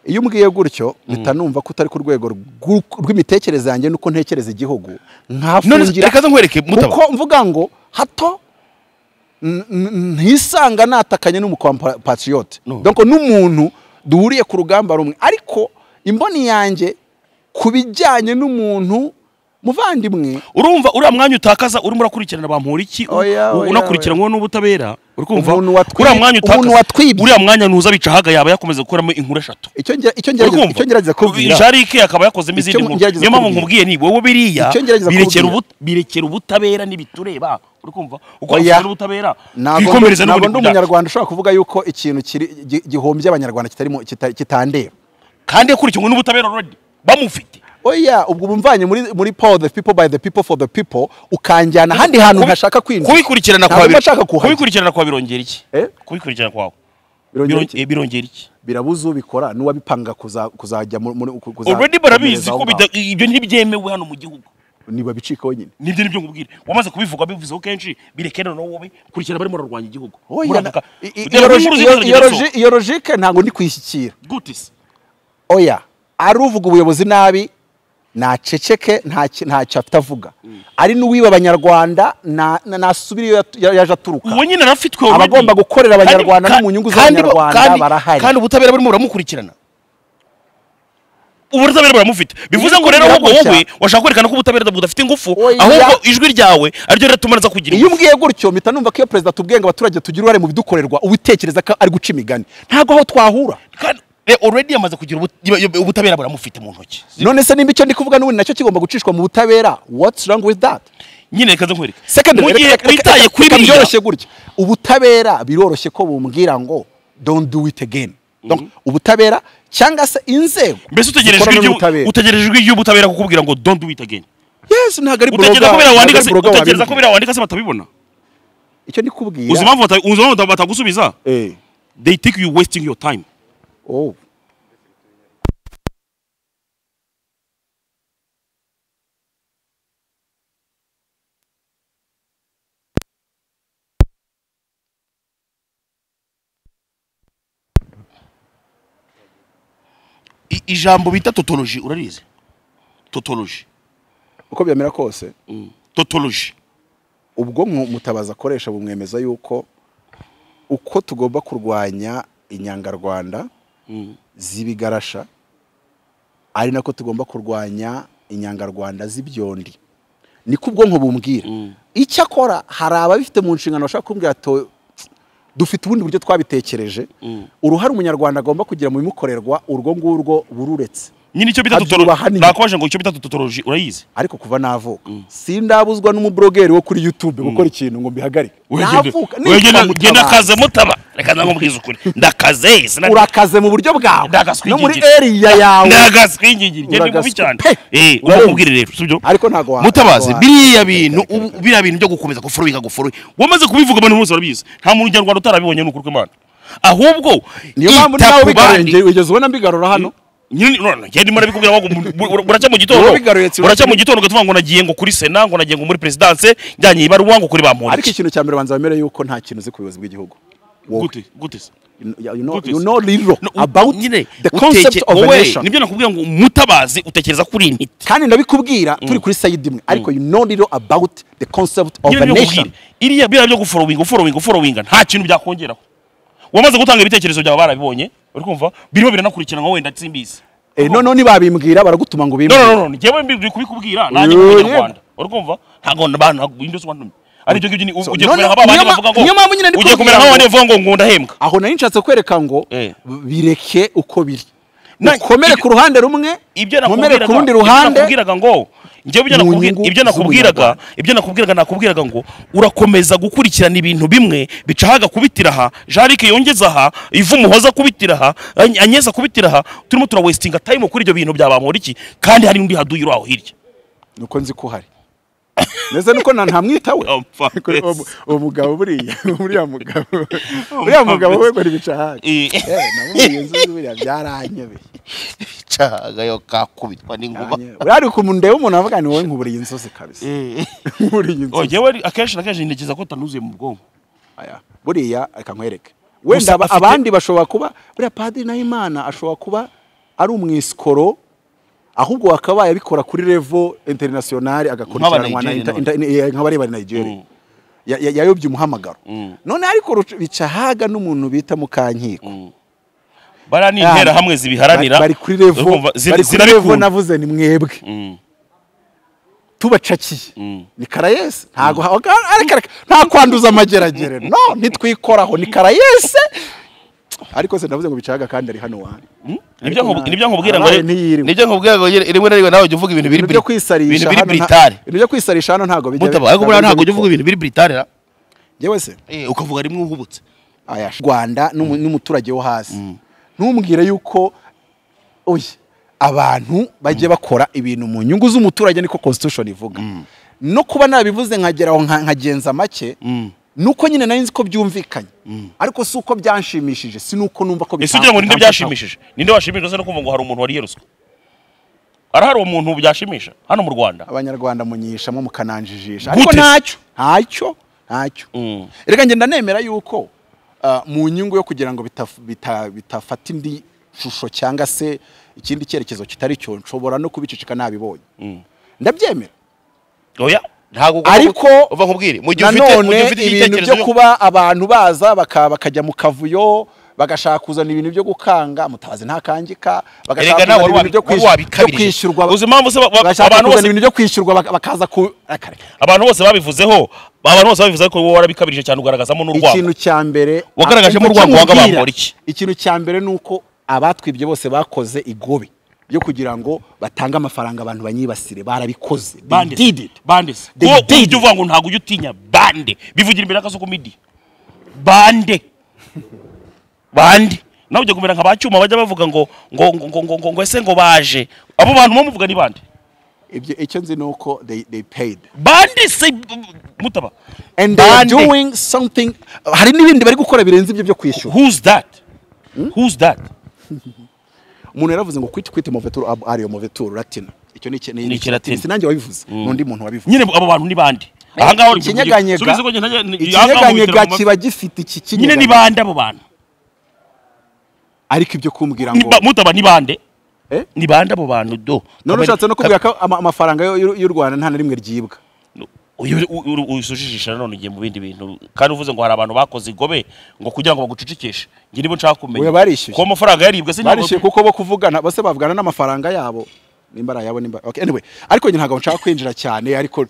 iyo umbwiye gutyo mpita numva ko utari ku rwego rw'u- rw'imitekerereze yanjye nuko ntekereza igihugu none se- nkafungira reka ze nkwereke mutaba kuko mvuga ngo hato n- n- ntisanga natakanye n'umukompatriyote No. doko n'umuntu duhuriye ku rugamba rumwe ariko imboni yanjye ku bijyanye n'umuntu muvandimwe urumva uriya mwanya utakaza urimo urakurikirana bampora iki u- Oya, u- oya, unakurikiranwa n'ubutabera uri kumva Umuntu watwi- uriya mwanya umuntu utakaza watwibye. uriya mwanya ntuza bicahaga yaba yakomeza gukuramo inkuru eshatu icyo nge- icyo uri ngerageza icyo ngerageza kumva kubwira jarike akaba yakozemo Icyo izindi nkuru ngerageza niyo mpamvu kubwira. nkubwiye ni wowe biriya Icyo ngerageza birekera kubwira. ubu- birekera ubutabera n'ibitureba uri kumva uko Oya. wafungira ubutabera ntabwo ndi twikomereze ntabwo ndi n'ubundi kubyaka. umunyarwanda ushobora kuvuga yuko ikintu kiri- gi- gihombye abanyarwanda kitarimo kita- kitandeba kandi yakurikiranwe n'ubutabera already bamufite oya ubwo bumvanye muri muri power the people by the people for the people ukanjyana ahandi hantu Kubi- ntashaka kwinjira kubikurikirana Ntabwo kwa mba nshaka kuhajya. kubikurikirana kwa birongera iki Eh? kubikurikirana kwawe Birongera Biron- iki? eh, birongera iki birabuze ubikora n'uwabipanga kuza- kuzajya muri- muri ku- kuza- already barabizi kuzakomereza aho ko bida- ibyo ntibyemewe hano mu gihugu ngaho. niba bicika wenyine nibyo nibyo ngubwira wamaze kubivuga bivuzeho kenshi bireke noneho wowe kurikirana barimo bararwanya igihugu Oya, Muravuga- i- i- Dore inkuru iyo logi- zigeze iyo- iyo kugeza logi- iyo logike ntabwo ndi kuyishyikira zo. Gute se? oya ari uvuga ubuyobozi nabi naceceke ntaki- ntacyo afite avuga ari n'uwiba abanyarwanda na- na- nasubire iyo yatu- ya- yaje aturuka uwo nyine arafitwe Abagomba already. gukorera Kandi- abanyarwanda no ka- mu nyungu kandi bo- z'abanyarwanda kandi- barahari. kandi ubutabera barimo baramukurikirana ubutabera buramufite bivuze ngo rero ahubwo biravugwa wowe cyane. washaka kwerekana ko ubutabera budafite ingufu Oya. ahubwo ijwi ryawe ariryo riratuma naza kugira iyo umbwiye gutyo mpita numva ko iyo perezida atubwiye ngo abaturage tugire uruhare mu bidukorerwa ubitekereza ko ari guca imigani ntabwo aho twahura Kandi, eh, already yamaze kugira ubu- iba- ubutabera buramufite mu ntoki none se nimba icyo ndi kuvuga n'ubundi nacyo kigomba gucishwa mu butabera what's wrong with that nyine reka nze nkwereke Secondly, mu gihe reka- reka- witaye reka- kuri reka biriya byoroshye gutya ubutabera biroroshye ko bumbwira ngo don't do it again Donc, ubutabera cyangwa se inzego mbese utegereje zikorana ijwi ry'u- n'ubutabera. utegereje ijwi ry'ubutabera kukubwira ngo don't do it again yes ntabwo ari utekereza bloga- ko biriya ntabwo wandika ari se bloga utekereza ko wabimbwira. biriya wandika se batabibona icyo ndi kubwira uzi impamvu bata- uzi impamvu batagusubiza eh they think you wasting your time oh I- ijambo bita totology urarizi totology uko byamera kose totology ubwo mutabaza akoresha bumwemeza yuko uko tugomba kurwanya inyangarwanda z'ibigarasha ari nako tugomba kurwanya inyangarwanda z'ibyondi niko ubwonko bumbwira icyakora hari ababifite mu nshingano bashaka kumbwira to dufite ubundi buryo twabitekereje uruhare umunyarwanda agomba kugira mu bimukorerwa urwo ngurwo bururetse nyine icyo bita abyubaha tutoroji nyine. nakubajije ngo icyo bita tutoroji urayizi ariko kuva navuka sindabuzwa n'umuburogeri wo kuri youtube gukora ikintu ngo mbihagarike navuka nitwa genda mutabazi kaze mutaba reka namubwiza ukuri ndakaze sinari- urakaze mu buryo bwawe Ndagazwe no muri ingingiri. eriya yawe ndagazwe ingingiri ngende Uragazwe mubi cyane pe! eh Urarenze. umubwire rero sibyo ariko ntago wa- mutabazi ntago wa- biriya bintu ubu- biriya bintu byo gukomeza gufuruhinga gufuruhi wamaze kubivuga abantu bose barabizi nta muntu nyarwanda utarabibonye n'ukuri kw'Imana ahubwo niyo mpamvu ita nawe ku bandi. bigarurenge wigeze ubona mbigarura hano nyine none ngende ndimo ndabikubwira ngo mu- mu- buracya mu gitondo Wowe bigaruye tsibo. buracya mu gitondo ugatuma ngo nagiye ngo kuri sena ngo nagiye ngo muri perezidanse njyanye ibaruwa ngo kuri ariko bamuntu ikintu cya mbere banza bemere yuko nta kintu uzi ku buyobozi bw'igihugu Wowe. gute gute se You- you know- Good you is- know rero No, u- about nyine the concept uteke- of a wowe, nation nibyo nakubwira ngo mutabazi utekereza kuri intiti kandi ndabikubwira turi kuri sayidi imwe ariko you know rero about the concept of nyine a byo kubwira nation iriya biriya byo guforowinga uforowinga uforowinga nta kintu byakongeraho wamaze gutanga ibitekerezo byawe barabibonye uri kumva birimo biranakurikiranwa wenda simbizi Eh, noneho nibabimbwira baragutuma ngo no no ubimbwire no no njyewe mbi kubikubwira nanjye Yee. kumenya Rwanda uri kumva ntago abantu indoswa wantumye ari byo ngibyo So, ugiye no, kumera no, nk'abandi niyo ma- bavuga ngo niyo mpamvu nyine ndi ugiye kumera kubwira ngo- nk'abandi bavuga ngo ngo ndahembwa aho nari nshatse kwereka ngo Eh. bireke uko biri Na- ukomere ibyo- ku ruhande rumwe ibyo nkomere nakubwiraga ku rundi ibyo ruhande nakubwiraga ngo njyewe ibyo Mu nakubwi- nyungu ibyo nakubwiraga z'umunyarwanda. ibyo nakubwiraga nakubwiraga ngo urakomeza gukurikirana ibintu bimwe bica haga kubitira aha jarike yongeza aha ivu umuhoza akubitira aha Any- anyeza akubitira aha turimo turawesitinga time kuri ibyo bintu bya bamporiki kandi hari undi haduye uri aho hirya nuko nzi ko uhari meze nuko na ntamwitawe Ampa Kuri uwo mu- mbese. uwo mugabo buriya uriya mugabo uriya mugabo we ngo nibica hake Eh. namubwiye nzi buriya byaranyobeye cagayo kakubitwa n'inkuba uriya ari ku ndeba umuntu avuga ni wowe nkuburiye inzozi kabisa nkuburiye Oh, inzozi njyewe akenshi na kenshi ntekereza ko atanuzuye mu bwonko Aya, buriya reka nkwereke wenda aba- afite- abandi bashobora kuba buriya padiri nahimana ashobora kuba ari umwiskoro ahubwo wakabaye abikora kuri levo international agakurikiranwa na Nk'abanigeria inter- n'abandi. inter- eh, nk'abari bari Nigeria Mm. Ya- ya- yayobye umuhamagaro Mm. none ariko ruca- bica haga n'umuntu bita mukankiko bariya ni interahamwe bari zibiharanira bari kuri levo urumva, zira- bari kuri levo zirabikunda. navuze ni mwebwe Mm, tubacakiye Mm. ni karayesi ntago ha- areka areka nta kwanduza amageragere no ntitwikoraho ni karayesi ariko se ndavuze ngo bicaga kandi ari hano wanyu nibyo nkubu- nibyo nkubwira ngo Arabaye re- ntiyirimo. nibyo nkubwira ngo re- rimwe na rimwe nawe jya uvuga ibintu biri ibintu byo biri- kwisarisha ibintu biri hano nta- biritari ibintu byo kwisarisha hano ntabwo bijya mutaba ariko buriya ntabwo ujya uvuga ibintu biri britare ra yewe se Eh, ukavuga rimwe uhubutse aya Rwanda n'umu- n'umuturage wo hasi ntumbwire yuko oya abantu bajye bakora ibintu mu nyungu z'umuturage niko constitution ivuga no kuba nabivuze nkagera aho nka- nkagenza make nuko nyine nari nzi ko byumvikanye ariko si uko byanshimishije si nuko numva ko ese bita- ugira ngo ninde bitamfataho. byashimishije ninde washimishijwe se no kumva ngo hari umuntu wariye ruswa arahari uwo muntu byashimisha hano mu rwanda abanyarwanda munyishamo mukananjijisha Gute? ariko ntacyo ntacyo ntacyo Mm. reka ngenda nemera yuko ah, mu nyungu yo kugira ngo bitaf- bita- bitafata indi shusho cyangwa se ikindi cyerekezo kitari cyo nshobora no kubiceceka nabibonye ndabyemera oya ntabwo Ariko- uva nkubwire mu gihe ufite mu gihe nanone ufite ibintu igitekerezo byo kuba abantu baza baka- bakajya mu kavuyo bagashaka kuzana ibintu byo gukanga mutabazi ntakangika erega bagashaka nawe kuzana wari ibintu byo wabi- wari kwishyurwa byo wabikabirije kwishyurwa uzi impamvu se ba- ba- bagashaka abantu kuzana bose ibintu byo kwishyurwa bak- bakaza ku reka, reka. abantu bose babivuzeho abantu bose babivuze ko wowe warabikabirije cyane ugaragazamo n'urwango ikintu cya mbere Wagaragajemo Icyo urwango wanga nkubwira, bambura iki? ikintu cya mbere ni uko abatwibye bose bakoze igobe ryo kugira ngo batange amafaranga abantu banyibasire barabikoze They did bande it. bande They wowe did ujya uvuga ngo ntabwo ujya utinya bande bivugira imbere y'akazu k'umidi bande bande nawe ujya kumera nka ba cyuma bajya bavuga ngo ngo ngo ngo ngo ngo ngo ese ngo baje abo bantu muba muvuga ni bande Ibyo- icyo nzi ni uko they they paid bande se mutaba and they are Bande. doing something hari n'ibindi bari gukora birenze ibyo byo kwishyura who's that who's that umuntu yaravuze ngo kwiti kwiti moveturu ab- ariyo moveturu latina icyo ni iki- Ni ikilatini. sinanjye wabivuze n'undi muntu wabivuze nyine abo bantu ni bande ahangaha uri ikinyeganyega subiza ko njye ntajya- ikinyeganyega ahangaha mu bitaro mu kiba gifite iki ma- nyine ni kinyeganyega bande abo bantu ariko ibyo kumbwira Ni ngo ba- mutaba ni bande eh ni bande abo bantu do none Kabari- ushatse no kubwira ko ama- amafaranga y'u- y'u y'u Rwanda nta na rimwe ryibwa uyu usujijisha nanone ugiye mu bindi bintu kandi uvuze ngo hari abantu bakoze igobe ngo kugira ngo bagucecekeshe njye nibo nshaka kumenya Oya, barishyuye. kuko amafaranga yaribwe se barishyuye kuko bo kuvugana bose bavugana n'amafaranga yabo nimba ari ayabo nimba okay anyway ariko njye ntabwo nshaka kwinjira cyane ariko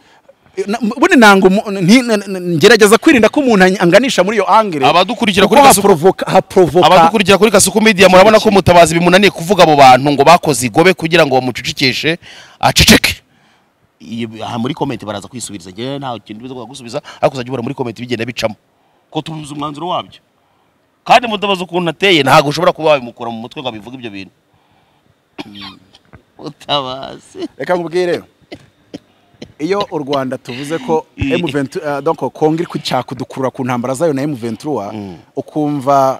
Na- bune nanga umu- nti- n- n- ngerageza kwirinda ko umuntu any- anganisha muri iyo angire Abadukurikira kuko kuri Kasuku- haprovoka haprovoka abadukurikira kuri kasuku media murabona ko mutabazi bimunaniye kuvuga abo bantu ngo bakoze igobe kugira ngo bamucecekeshe aceceke Iyi- aha muri komenti baraza kwisubiriza njyewe nta kintu biza gusubiza ariko uzajya ubona muri komenti bigenda bicamo ko tubuze umwanzuro wabyo kandi mutabazi ukuntu ateye ntabwo ushobora kuba wabimukura mu mutwe ngo abivuge ibyo bintu mutabazi reka nkubwire iyo u rwanda tuvuze ko M20 eh, donc kongo iri kwishaka kudukurura ku ntambara zayo na M23 ukumva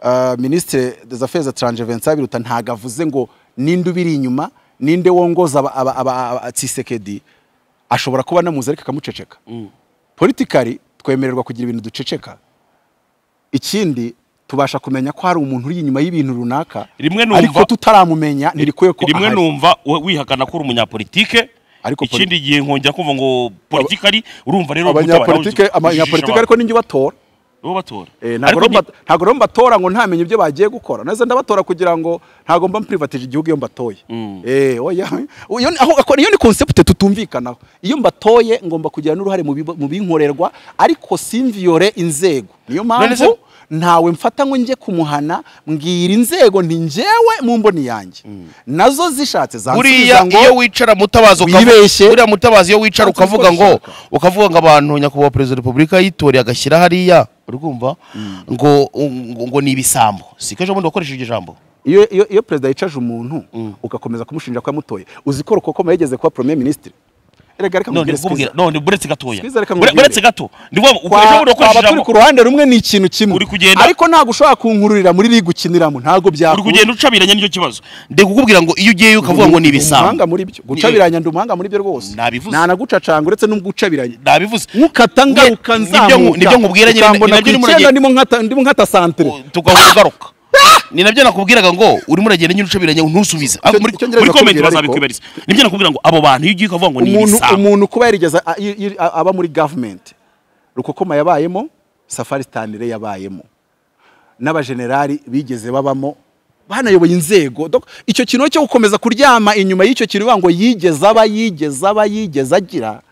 eh, ministre des affaires étrangères Vincent Biruta ntago avuze ngo ninde ubiri inyuma ninde wongoza aba- aba- aba- aba- Tshisekedi ashobora kuba namuzi ariko akamuceceka politikari twemererwa kugira ibintu duceceka ikindi tubasha kumenya ko hari umuntu uri inyuma y'ibintu runaka Rimwe numva- ariko tutaramumenya ntirikwiye ko rimwe ahari. numva we- wihakana ko uri umunyapolitike Ariko ikindi gihe nkongera kumva ngo politikari urumva rero abanyapolitike abanyapolitike ariko ninjye ubatora bo batora Eh, ntabwo Ariko rero mba- ni- ntabwo rero mbatora ngo ntamenye ibyo bagiye gukora neza ndabatora kugira ngo ntabwo mba mpurivatije igihugu iyo mbatoye Eh, oya. Iyo ni- aho- ako- iyo ni konsepte tutumvikanaho iyo mbatoye ngomba kugira n'uruhare mu biba- mu binkorerwa ariko simviyore inzego niyo None se- mpamvu ntawe mfata ngo njye kumuhana mbwira inzego nti njyewe mu mboni yange nazo zishatse zansubiza buriya iyo ngo wicara mutabazi ukavu- wibeshye. buriya mutabazi iyo wicara Ntabwo nzi ko ukavuga ngo bishaka. ukavuga ngo abantu nyakubahwa perezida wa repubulika yitoreye agashyira hariya urumva ngo ngo- ngo ni ibisambo siko ejo bundi wakoresheje iryo jambo iyo iyo- iyo perezida yicaje umuntu ugakomeza kumushinja ko yamutoye uzi ko rukoko yageze kuba premier ministre erega reka none nkubwire ubwira Skiza. none buretse gatoya Skizzy reka Bure- nkubwire. buretse gato ni ngombwa Kwa- ejo bundi wakoresheje twaba turi ijambo ku ruhande rumwe ni ikintu kimwe Uri kugenda- ariko ntabwo ushobora kunkururira muri ligue ukiniramo ntabwo uri byakunda kugenda ucabiranya nicyo kibazo ndi kukubwira ngo iyo ugiyeyo ukavuga ngo ni umuhanga ibisambo muri byo gucabiranya ndi umuhanga muri byo rwose Nabivuze. nta na gucacanga uretse no gucabiranya nabivuze nkukata ngaruka Ni- nibyo nzamuka nku- nibyo nkubwira nyine, ukambona nabyo ku urimo icyenda uragenda. ndimo nkata ndimo nkata santere tugahora ugaruka ni nabyo nakubwiraga ngo urimo uragenda nyine ucabiranya ntusubize Ariko muri icyo ngerageza muri comment kubwira ariko- bazabikwibariza nibyo nakubwira ngo abo bantu iyo ugiye ukavuga ngo ni umuntu ibisambo umuntu kuba yarigeze a- i- i- a- aba muri government rukokoma yabayemo safari stanire yabayemo n'abajenerali bigeze babamo banayoboye inzego Donc, icyo kintu cyo gukomeza kuryama inyuma y'icyo kintu bivuga ngo yigeze aba yigeze aba yigeze agira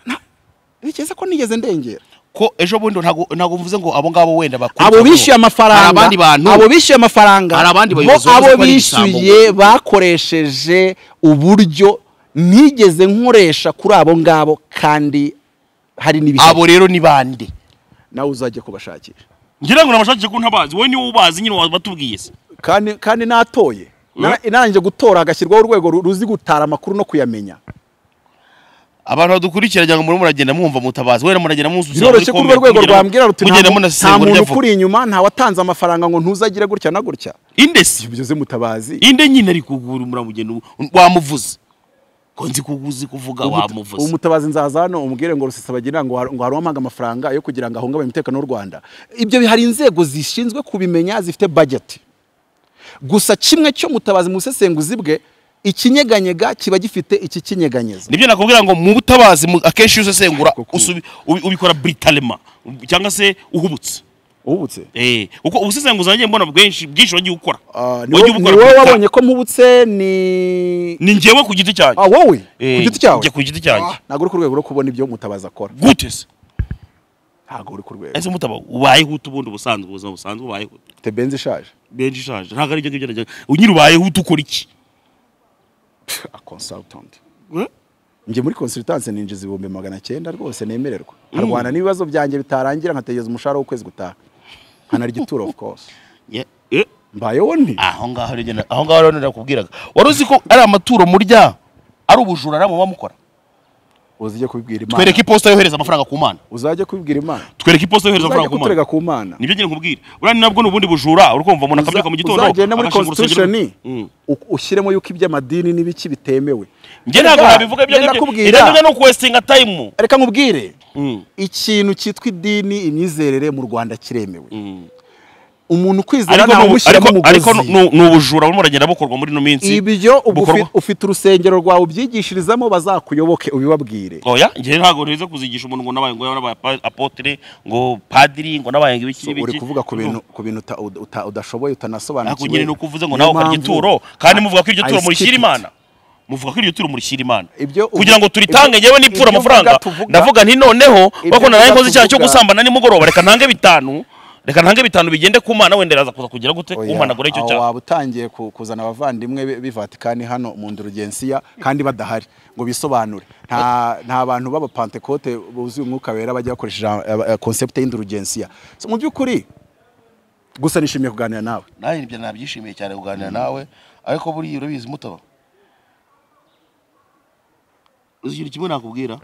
na- bikeze ko nigeze ndengera ko ejo bundi ntago ntago mvuze ngo abo ngabo wenda bakuru abo bishyuye hari amafaranga abandi bantu abo bishyuye amafaranga Hari abandi bo bayobozi bavuze abo ko ari ibisambo. bishyuye bakoresheje uburyo nigeze nkoresha kuri abo ngabo kandi hari n'ibishya abo rero ni bande nawe uzajya kubashakisha ngira ngo nabashakishe ko ntabazi wowe niwe ubazi nyine wabatubwiye se kandi kandi natoye Na- narangije gutora hagashyirwaho urwego ru- ruzi gutara amakuru no kuyamenya abantu badukurikira cyangwa murimo muragenda mwumva mutabazi wenda muragenda musubiza biroroshye ko urwo rwego rwambwira ruti mugenda nta mu- nta munasesengura ibyo muntu avuga ukuri inyuma nta watanze amafaranga ngo ntuzagire gutya na gutya indesi ibyo mutabazi inde nyine ari kugura muramugenda wamuvuze ko nzi kuguzi kuvuga wamuvuze umutabazi nzaza hano umubwire ngo rusesa bagira ngo har- ngo hari uwamuhaga amafaranga yo kugira ngo ahungabanye umutekano w'u Rwanda ibyo bihari inzego zishinzwe kubimenya zifite budget gusa kimwe cyo mutabazi mu busesenguzi bwe ikinyeganyega kiba gifite iki kinyeganyeza nibyo nakubwira ngo mu butabazi mu- akenshi iyo usesengura Kuko- usubi- ubi- ubikora britalema cyangwa se uhubutse ubutse Eh, kuko ubusesenguzi nagiye mbona bwinshi bwinshi wagiye ukora Ah, ni Wagiye wo- ni ubukora wowe brita- wabonye ko mpubutse ni ni njyewe ku giti cyanjye ah wowe ku Eh, giti cyawe njye ku giti cyanjye. Ah, ntabwo uri ku rwego rwo kubona ibyo mutabazi akora gute se ntabwo uri ku rwego ese mutaba ubayeho ute ubundi ubusanzwe ubuzima busanzwe ubayeho ute? ufite benzi ishaje benshi ishaje ntabwo ari ibyo ngibyo najyaga nyiri ubayeho ute ukora iki a consultant Eh? njye muri consultance ninjiza ibihumbi magana cyenda rwose nemererwa nkarwana n'ibibazo byanjye bitarangira nkategereza umushahara w'ukwezi gutaha nkanara igituro of course Yeah. Eh? mbayeho nti aho ngaho rero njye- aho ngaho rero nakubwiraga wari uzi ko ari amaturo murya ari ubujura muba mukora uzajya kubibwira imana twereke iposita yohereza amafaranga ku mana uzajya kubibwira imana twereke iposita yohereza uzajya amafaranga ku mana kuturega ku mana nibyo nyine nkubwira uriya ni nabwo ni ubundi bujura uri kumva umuntu Uza- akabyuka mu gitondo uzagenda muri agashinga urusengero- constitution Mm. u- ushyiremo yuko iby'amadini n'ibiki bitemewe njye ntabwo nabivuga ibyo Ngenda ngibyo kubwira. irenganya no kwesitinga tayimu reka nkubwire ikintu cyitwa idini imyizerere mu rwanda kiremewe umuntu ukwizera ariko ntawe ni ubu- umushyiramo ariko- ariko umugozi ni ni ubujura burimo buragenda bukorwa muri ino minsi ibyo ubwo bukorwa- ufi- ufite urusengero rwawe ubyigishirizamo bazakuyoboke ubibabwire oya njye ntabwo neza kuzigisha umuntu ngo nabaye ngo nabaye apa- apotre ngo padiri ngo nabaye ngo ibiki So, n'ibiki uri kuvuga ku bintu ku bintu uta- uta- uta- udashoboye ntabwo utanasobanukiwe nyine ni uko uvuze ngo Niyo nawe ukarya mpamvu- ituro kandi muvuga ko iryo I turo murishyira skip it. imana muvuga ko iryo turi murishyira imana Ibyo ubu- kugira ngo turitange ibyo- ngewe nipfura ibyo amafaranga mvuga tuvuga- ndavuga nti noneho Ibyo bakunda mvuga nawe nkoze icyaha cyo tuvuga- gusambana nimugoroba reka ntange bitanu reka ntange bitanu bigende ku mana wenda iraza kuza kugira gute Oya, umpanagura icyo aho cyaha waba utangiye ku- kuzana abavandimwe be- b'ivatikani hano mu ndurugesiya kandi badahari ngo bisobanure nta nta bantu b'abapantekote buzuye umwuka wera bajya bakoresha konsepte y'indurugesiya So, mu by'ukuri gusa nishimiye kuganira nawe nawe ibyo nabyishimiye cyane kuganira nawe ariko buriya urabizi mutaba uzi ikintu kimwe nakubwira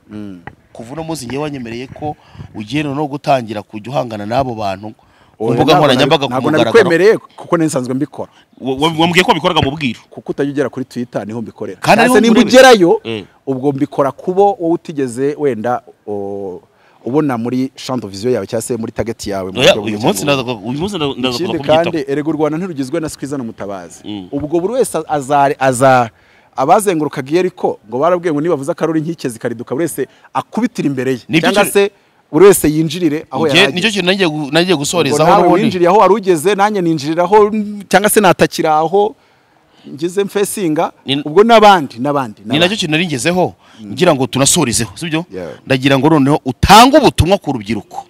kuva uno munsi ngewe wanyemereye ko ugiye no gutangira kujya uhangana n'abo bantu ku Oya, mbuga ntabwo nkoranyambaga nari- ku ntabwo mugaragaro nabikwemereye kuko nari nsanzwe mbikora Wa- wa- wambwiye ko bikoraga mu bwiru kuko utajya ugera kuri twitter niho mbikorera Kandi Nahise ariho nimba mbirebera. ugerayo Eh. ubwo mbikora kubo wowe utigeze wenda o, ubona muri champ de vision yawe cyangwa se muri target yawe mu Oya, buryo bumwe uyu munsi cyangwa ndaza ku- uyu munsi ndaza ndaza kuza ikindi kubyitaho kandi erega u rwanda ntirugizwe na sikwiza na mutabazi Mm. ubwo buri wese azari aza abazengurukaga iyo ariko ngo barabwiye ngo nibavuze akaruri nkike zikariduka buri wese akubitira imbere ye Nibyo cyangwa cyo- se buri wese yinjirire aho Njye- nicyo yarageze kintu nagiye gu- nagiye ngo gusoreza nawe winjiriye aho wari ugeze nanjye ninjirira aho mm, cyangwa se natakira aho ngeze mfesinga Ni- ubwo n'abandi n'abandi ni nacyo n'abandi. kintu naringezeho ngira ngo tunasorezeho sibyo Yeah. ndagira ngo noneho utange ubutumwa ku rubyiruko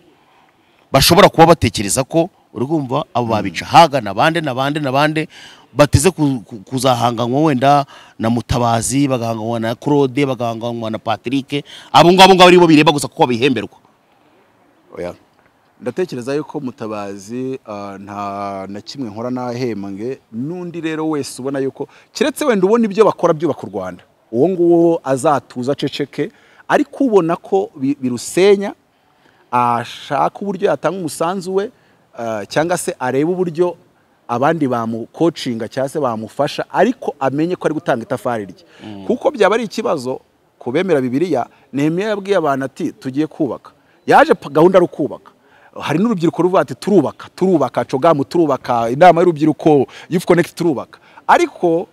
bashobora kuba batekereza ko urumva abo babica haga nabande nabande nabande bateze ku- ku- kuzahanganwa wenda na mutabazi bagahanganwa na claude bagahanganwa na patrick abo ngabo ngabo aribo bireba gusa kuko babihemberwa Oya. ndatekereza yuko mutabazi ah, nta na kimwe nkora nahembwe n'undi rero wese ubona yuko keretse wenda ubona ibyo bakora byubaka u rwanda uwo nguwo azatuza aceceke ariko ubona ko bi- birusenya ashaka uburyo yatanga umusanzu we ah, cyangwa se arebe uburyo abandi bamukocinga cyangwa se bamufasha ariko amenye ko ari gutanga itafari rye kuko byaba ari ikibazo ku bemera bibiliya nehemiya yabwiye abantu ati tugiye kubaka yaje pa- gahunda ari ukubaka hari n'urubyiruko ruvuga ati turubaka turubaka cogamu turubaka inama y'urubyiruko yufu konekiti turubaka ariko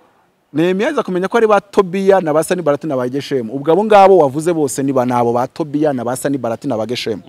nehemiya aza kumenya ko ari ba tobiya na ba sanibarati na ba geshemu ubwo abo ngabo wavuze bose ni ba ni abo ba tobiya na ba sanibarati na ba geshemu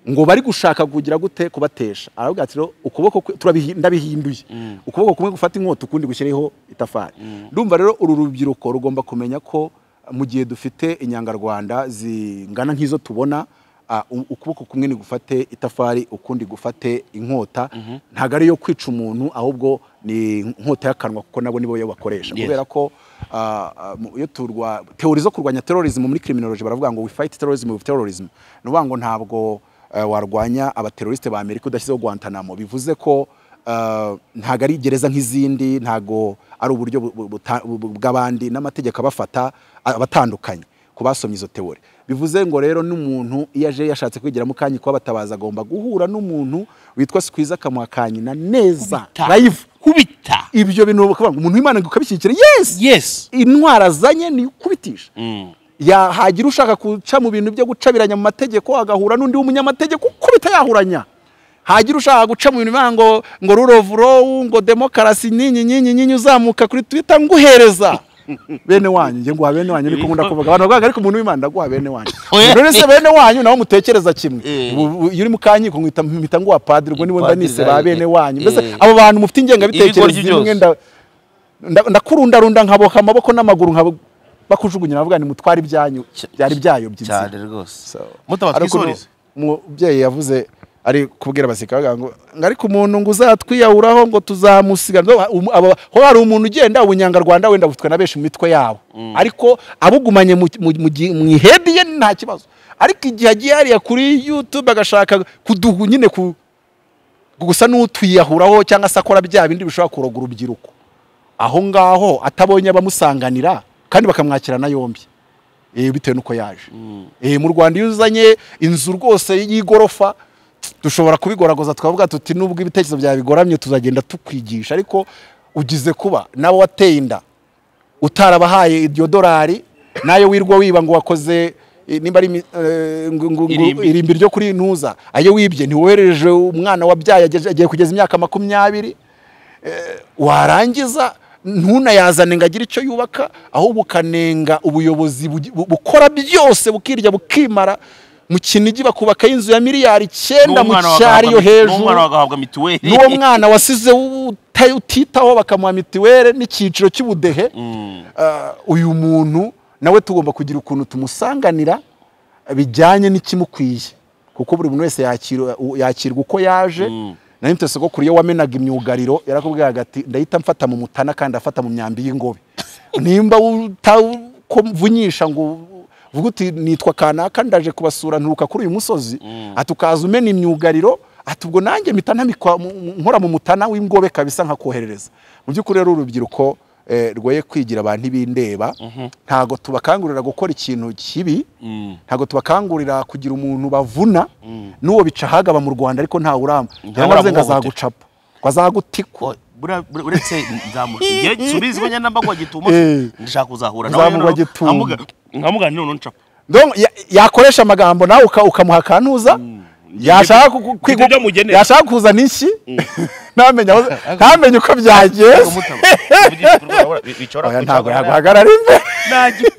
ngo bari gushaka kugira gute kubatesha aravuga ati rero ukuboko kwe- turabihi- ndabihinduye ukuboko kumwe gufata inkota ukundi gushyireho itafari ndumva rero uru rubyiruko rugomba kumenya ko uh, mu gihe dufite inyangarwanda zingana nk'izo tubona uh, u- ukuboko kumwe nigufate itafari ukundi gufate inkota ntabwo ari iyo kwica umuntu ahubwo ni inkota y'akanwa kuko nabo nibo yo bakoresha Yes. kubera ko ah, ah, mu- iyo turwa teori zo kurwanya terrorism muri criminology baravuga ngo we fight terrorism with terrorism ni ukuvuga ngo ntabwo eh, warwanya abateroriste ba Amerika udashyizeho Guantanamo bivuze ko ah, ntabwo ari gereza nk'izindi ntabwo ari uburyo bu- bu- buta- bu- bu- bw'abandi n'amategeko abafata ah, abatandukanye ku basomye izo teori bivuze ngo rero n'umuntu iyo aje yashatse kwigiramo kanya kuba batabaza agomba guhura n'umuntu witwa Squeeze akamuha kanyina neza live kubita ibyo bintu bakavuga ngo umuntu w'Imana ngo ukabishyigikira yes yes intwara azanye ni ukubitisha Ya- hagira ushaka guca mu bintu byo gucabiranya mu mategeko agahura n'undi w'umunyamategeko ukubita yahuranya hagira ushaka guca mu bintu bivuga ngo ngo rurovurowu ngo demokarasi nyinyi nyinyi nyinyi uzamuka kuri twitter nguhereza bene wanyu njye nguha bene wanyu niko nkunda kuvuga abantu bavuga ariko umuntu w'imana ndaguha bene wanyu Oya. rero se bene wanyu nawe mutekereza kimwe Eh. Bu- bu- iyo uri mu kankiko nkita mpita nguha padiri ubwo niwe mba Padiri nise ba zanjye. bene wanyu mbese Eh. abo bantu mufite ingengabitekerezo Ibigoryi byose. imwe nda nda- ndakurundarunda nkaboka amaboko n'amaguru nkabo bakujugunya navuga ni mutwara ibyanyu byari byayobye inzira. cyane rwose So, mutaba ariko uno twisoreze umubyeyi yavuze ari kubwira abasirikare bavuga ngo ngo ariko umuntu ngo uzatwiyahuraho ngo tuzamusiga No, um- aba- ho hari umuntu ugenda ubunyangarwanda wenda bufitwe na benshi mu mitwe yabo ariko abugumanye mu- mu- mu gi- mu ihedi ye nta kibazo ariko igihe agiye hariya kuri youtube agashaka kuduhu nyine ku gusa n'utwiyahuraho cyangwa se akora bya bindi bishobora kuroga urubyiruko aho ngaho atabonye abamusanganira kandi bakamwakirana yombi eh, bitewe n'uko yaje Eh, mu rwanda iyo uzanye inzu rwose y'igorofa dushobora kubigoragoza twavuga tuti nubwo ibitekerezo byawe bigoramye tuzagenda tukwigisha ariko ugize kuba nawe wateye inda utarabahaye iryo dorari nayo wirwa wiba ngo wakoze eh, nimba ari imi- eh, ngo- ngo- ngo- Irimbi. irimbi ryo kuri ntuza ayo wibye ntiwohereje umwana wabyaye ageze- agiye kugeza imyaka makumyabiri warangiza ntunayazane ngo agire icyo yubaka ahubwo ukanenga ubuyobozi bugi- bu- bukora byose bukirya bukimara mu kinigi bakubaka inzu ya miliyari icyenda mu N'umwana cyari yo wagahabwa- hejuru n'umwana wagahabwa mituweli n'uwo mwana wasize uta- utitaho bakamuha mituweli n'icyiciro cy'ubudehe Ah, uyu muntu nawe tugomba kugira ukuntu tumusanganira bijyanye n'ikimukwiye kuko buri muntu wese yakirwa yakirwa uko yaje nayo mutese ko kuriyo wamenaga imyugariro yarakubwiraga ati ndahita mfata mu mutana kandi afata mu myambi y'ingobe nimba utavunyinsha ngo vuga uti nitwa kanaka ndaje kubasura nturuka kuri uyu musozi ati ukaza umena imyugariro ati ubwo nanjye mpita ntamikwa mu- mu- nkora mu mutana w'ingobe kabisa nkakoherereza mu by'ukuri rero urubyiruko eh, rwoye kwigira abantu ibindeba ntago tubakangurira gukora ikintu kibi ntago tubakangurira kugira umuntu bavuna n'uwo bica ahagaba mu rwanda ariko ntawe urama yaramaze ngo uramuhohotera. azagucapa ngo azagutikwa Bura- bura- uretse nzamuha igihe subizi ko nyenda mbagwa gituma Eh. ndashaka kuzahura Nzamugwa gituma. nkamuganira none ncapa Donc, ya- yakoresha amagambo nawe uka- ukamuha akantuza yashaka ku- ku- Ibyo byo kwigu- mugenera. yashaka kuzana inshyi ntamenye aho- ntamenye uko byagenze Oya, ntabwo yaguhagarara imbere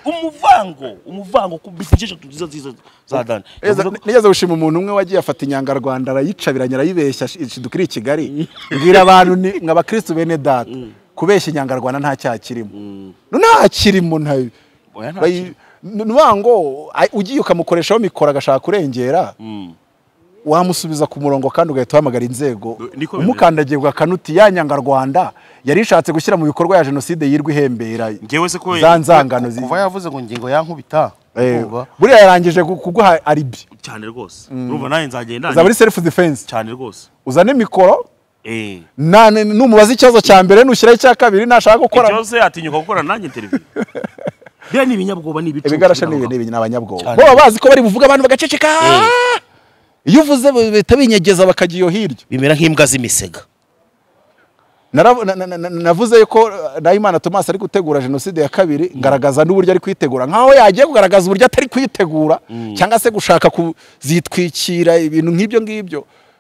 umuvango umuvango kubikije tuziza ziza za dani Nigeze- nigeze gushima umuntu umwe wagiye afata inyangarwanda arayicabiranya arayibeshya shi- dukiri i kigali mbwira abantu ni mwa bakirisitu bene data kubeshya inyangarwanda nta cyaha kirimo No, nta kirimo ntayo Oya, nta Bayi- ni ukuvuga ngo ay- ugiye ukamukoreshaho mikoro agashaka kurengera wamusubiza ku murongo kandi ugahita uhamagara inzego niko bimeze. umukandagiye ugakanutira ya nyangarwanda yari ishatse gushyira mu bikorwa ya jenoside yirwa ihembera Njyewe se ko- za nzangano zi- kuva yavuze ngo ngingo yankubita Eh, urumva? buriya yarangije gu- kuguha aribi cyane rwose urumva nawe nzagenda uza muri self defense cyane rwose uzane mikoro eh na- ni- numubaza ikibazo cya mbere nushyiraho icya kabiri nashaka gukora byose atinyuka gukora nanjye interview bya ni ibinyabwoba ni ibicu ibigarasha ni ibintu ni abanyabwoba bo baba bazi ko bari buvuga abantu bagaceceka iyo uvuze bahita binyegeza bakajya iyo hirya bimera nk'imbwa z'imisega Naravu- na- na- na- navuze ko Nahimana Thomas ari gutegura jenoside ya kabiri ngaragaza n'uburyo ari kuyitegura nkaho yagiye kugaragaza uburyo atari kuyitegura cyangwa se gushaka kuzitwikira ibintu nk'ibyo ngibyo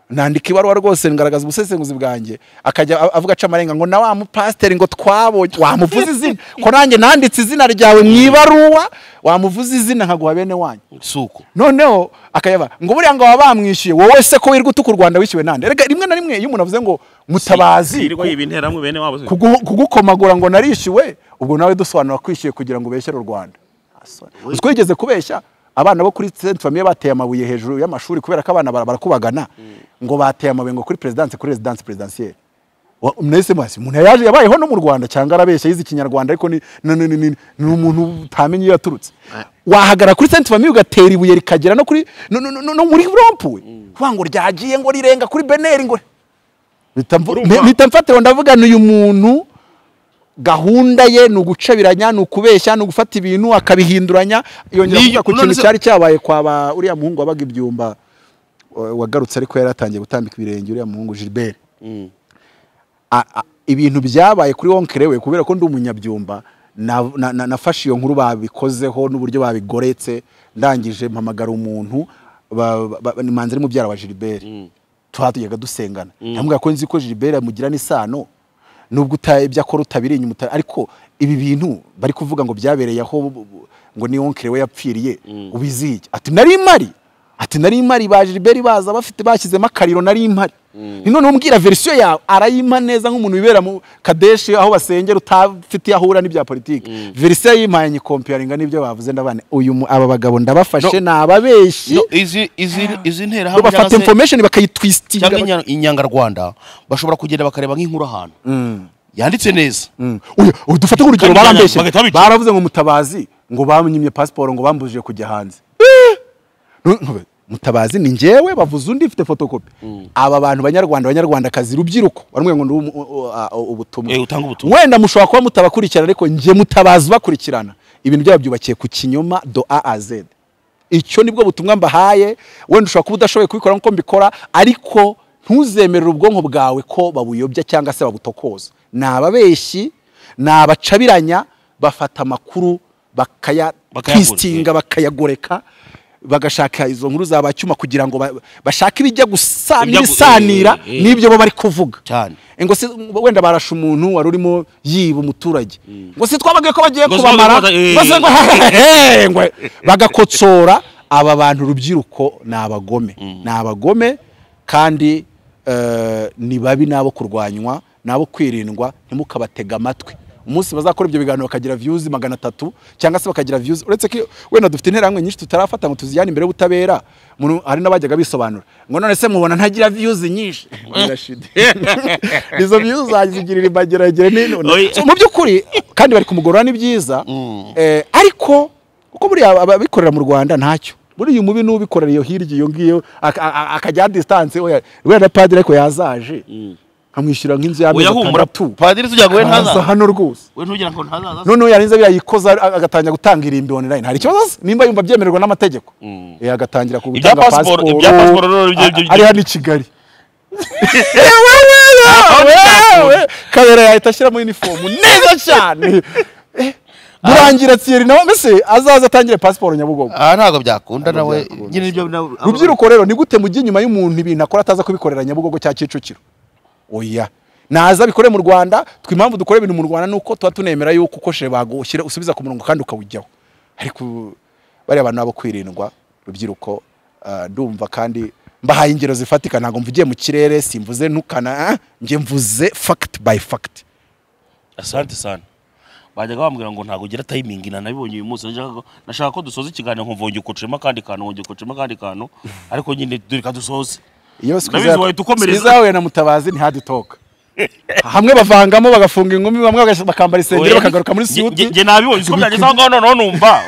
nandika ibaruwa rwose ngaragaza ubusesenguzi bwanjye akajya a- avuga aca amarenga ngo na wa mupasiteri ngo twabonye wamuvuze izina ko nanjye nanditse izina ryawe mu ibaruwa wamuvuze izina nkaguha bene wanyu isuku noneho akayaba ngo buriya ngo baba bamwishyuye wowe se ko wirwa utuka u rwanda wishyuwe nande Erega rimwe na rimwe iyo umuntu avuze ngo mutabazi irwa ibinteramwe bene wabo se kugu- kugukomagura ngo narishyuwe ubwo nawe dusobanura kwishyuye kugira ngo ubeshyere u rwanda uzi ko wigeze kubeshya abana bo kuri senti famiye bateye amabuye hejuru y'amashuri kubera ko abana bara- barakubagana ngo bateye amabuye ngo kuri perezidanse kuri rezidanse perezidansiyeri mwese mwese umuntu yaje yabayeho no mu rwanda cyangwa arabeshya yize ikinyarwanda ariko ni ni- ni- ni- ni- ni umuntu utamenye iyo yaturutse wahagara kuri senti famiye ugatera ibuye rikagera no kuri no- no no- no muri rompuwe kuvuga ngo ryagiye ngo rirenga kuri beneri ngo Mpita mvu- Urumva? mpita mfatira ndavugana uyu muntu gahunda ye ni ugucabiranya ni ukubeshya ni ugufata ibintu akabihinduranya yongera Niyo- kuvuga ku none kintu se- cyari cyabaye kwa ba uriya muhungu wabaga ibyumba wa- wagarutse ariko yari atangiye gutambika ibirenge uriya muhungu Gilbert A- a- ibintu byabaye kuri wonkere we kubera ko ndi umunyabyumba na- na- na- nafashe iyo nkuru babikozeho n'uburyo babigoretse ndangije mpamagara umuntu ba- ba- ba- ni manzi ari mubyara wa Gilbert twatujyaga dusengana ndamubwira ko nzi ko Gilbert amugira n'isano nubwo uta- ibyo akora utabiri inyuma uta- ariko ibi bintu bari kuvuga ngo byabereye aho bu- bu- ngo ni wonkere we yapfiriye ubiziye iki? ati nari mari ati nari mari ba Gilbert baza bafite bashyizemo akariro nari mari ni noneho umbwira verisiyo yawe arayima neza nk'umuntu wibera mu kadeshi aho basengera utafite aho ahura n'ibya politiki verisiyo yimpaye nyikompiyaringa n'ibyo bavuze ndabane uyu mu- aba bagabo ndabafashe ni ababeshyi No, izi izi izi nterahamwe bafata cyangwa se- information bakayitwistinga cyangwa inya- inyangarwanda bashobora kugenda bakareba nk'inkuru ahantu yanditse neza Uyu- uyu dufate nk'urugero Kandi barambeshye bagahita babica. baravuze ngo mutabazi ngo bamwimye pasiporo ngo bambujije kujya hanze Nu- ntube- mutabazi ni njyewe bavuze undi mfite fotokopi aba bantu banyarwanda banyarwandakazi rubyiruko baramubwira ngo ni umu- u- u- a- u- ubutumwa Eh, utanga ubutumwa. wenda mushobora kuba mutabakurikirana ariko njye mutabazi ubakurikirana ibintu byabo byubakiye ku kinyoma do a a z icyo nibwo butumwa mbahaye wenda ushobora kuba udashoboye kubikora nk'uko mbikora ariko ntuzemerere ubwonko bwawe ko babuyobya cyangwa se babutokoza ni ababeshyi ni abacabiranya bafata amakuru Bakayagura, bakayatwistinga bakayagoreka bagashaka izo nkuru za bacyuma kugira ngo ba- bashake ibijya gusa Ibijya gu- n'ibisanira eh, eh. n'ibyo bo bari kuvuga Cyane. ngo se wenda barashe umuntu wari urimo yiba umuturage ngo se twababwiye ko bagiye Ngo se kubamara bagiye kubata- eh. ngo se ngo hehehe, ngo bagakotsora aba bantu urubyiruko ni abagome ni abagome kandi eh, ni babi n'abo kurwanywa n'abo kwirindwa ntimukabatega amatwi umunsi bazakora ibyo biganiro bakagira views magana atatu cyangwa se bakagira views uretse ko wenda dufite interahamwe nyinshi tutarafata ngo tuzijyane imbere y'ubutabera Umuntu- hari n'abajyaga bisobanura ngo none se mubona ntagira views nyinshi Birashide. izo views zagirira imbagiragire n'inone Oya. So, mu by'ukuri kandi bari kumugorora ni byiza Eh, ariko kuko buriya abikorera mu rwanda ntacyo muri uyu mubi n'ubikorera iyo hirya iyo ngiyo aka- a- akajya distance oya wenda na padiri ariko yazaje nkamwishyura nk'inzu y'amezi Uyahumura atandatu padiri tugira ngo we akaza ntazaza hano rwose we ntugira ngo ntazaza noneho yarinze biriya yikoza a- agatangira gutanga irimbi online hari ikibazo se nimba yumva byemererwa n'amategeko Eh, agatangira ku Ibya pasiporo- ibya pasiporo rero byo- byo- byo- ari hano i kigali wewe kabera yahita ashyiramo uniform neza cyane Eh, burangira tsiyeri nawe mbese azaza atangire pasiporo nyabugogo aha ntabwo byakunda nawe byakunda. nyine ibyo nawe- rubyiruko rero ni gute mujya inyuma y'umuntu ibintu akora ataza kubikorera nyabugogo cya kicukiro oya naza abikore mu rwanda twe impamvu dukora ibintu mu rwanda nuko tuba tunemera yuko ukoshe bagushyira usubiza ku murongo kandi ukawujyaho ariko bariya bantu babo kwirindwa rubyiruko ah, ndumva kandi mbahaye ingero zifatika ntabwo mvugiye mu kirere simvuze ntukana ah, njye mvuze fact by fact asante sana bajyaga bambwira ngo ntabwo ugira tayimingi nanabibonye uyu munsi nashaka ko- nashaka ko dusoza ikiganiro nkumva wongeye ukocemo akandi kantu wongeye ukocemo akandi kantu ariko nyine reka dusoze iyo Ndabizi wahita ukomereza. yawe na mutabazi ntihadutoka hamwe bavangamo bagafunga inkumi bamwe bagas- bakambara isengeri Oya, bakagaruka muri nge- siyuti nge- nge nabibonye uko byageze aho ngaho noneho numva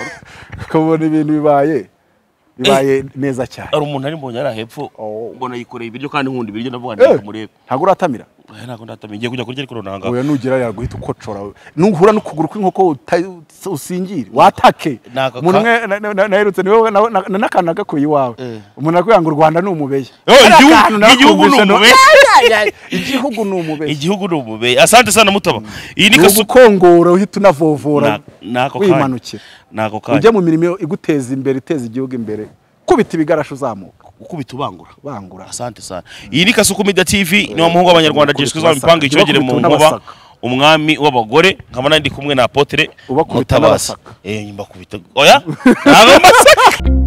ukabona ibintu bibaye bibaye neza cyane hari umuntu ari mbonye ari hepfo Oh. mbona yikoreye ibiryo kandi nkunda ibiryo ndavuga Eh, ngo murebe ntabwo uratamira Oya, ntabwo ndatamiye ngiye kujya kurya ariko runanga oya nugera yaguhita ukocora nuhura n'ukuguru kw'inkoko uta- usingira watake Naka ka- umuntu umwe na- na- na- naherutse ni wowe na- na- n'akana gakuye iwawe umuntu arakubwira ngo u rwanda ni umubeya Eh, Kariya igihugu- kantu nakumvise igihugu ni no- umubeya. Ay, ay, ay, igihugu ni umubeya igihugu ni umubeye asante sana mutaba iyi ni ni kasuku ugukongora uhita unavovora Na- nako kanya. wimanukira nako kanya ujya mu mirimo iguteza imbere iteza igihugu imbere kubita ibigarasho uzamuka ukubita ubangura bangura asante sana iyi ni kasuku media tv ni wa muhungu w'abanyarwanda Ubakubita jeswe mipanga ubasaka. icyogere mu Ubakubita nkuba unabasaka. umwami w'abagore nkaba nari ndi kumwe na apotre Ubakubita Mutabazi. unabasaka. eh mbakubita oya ntabwo mbasaka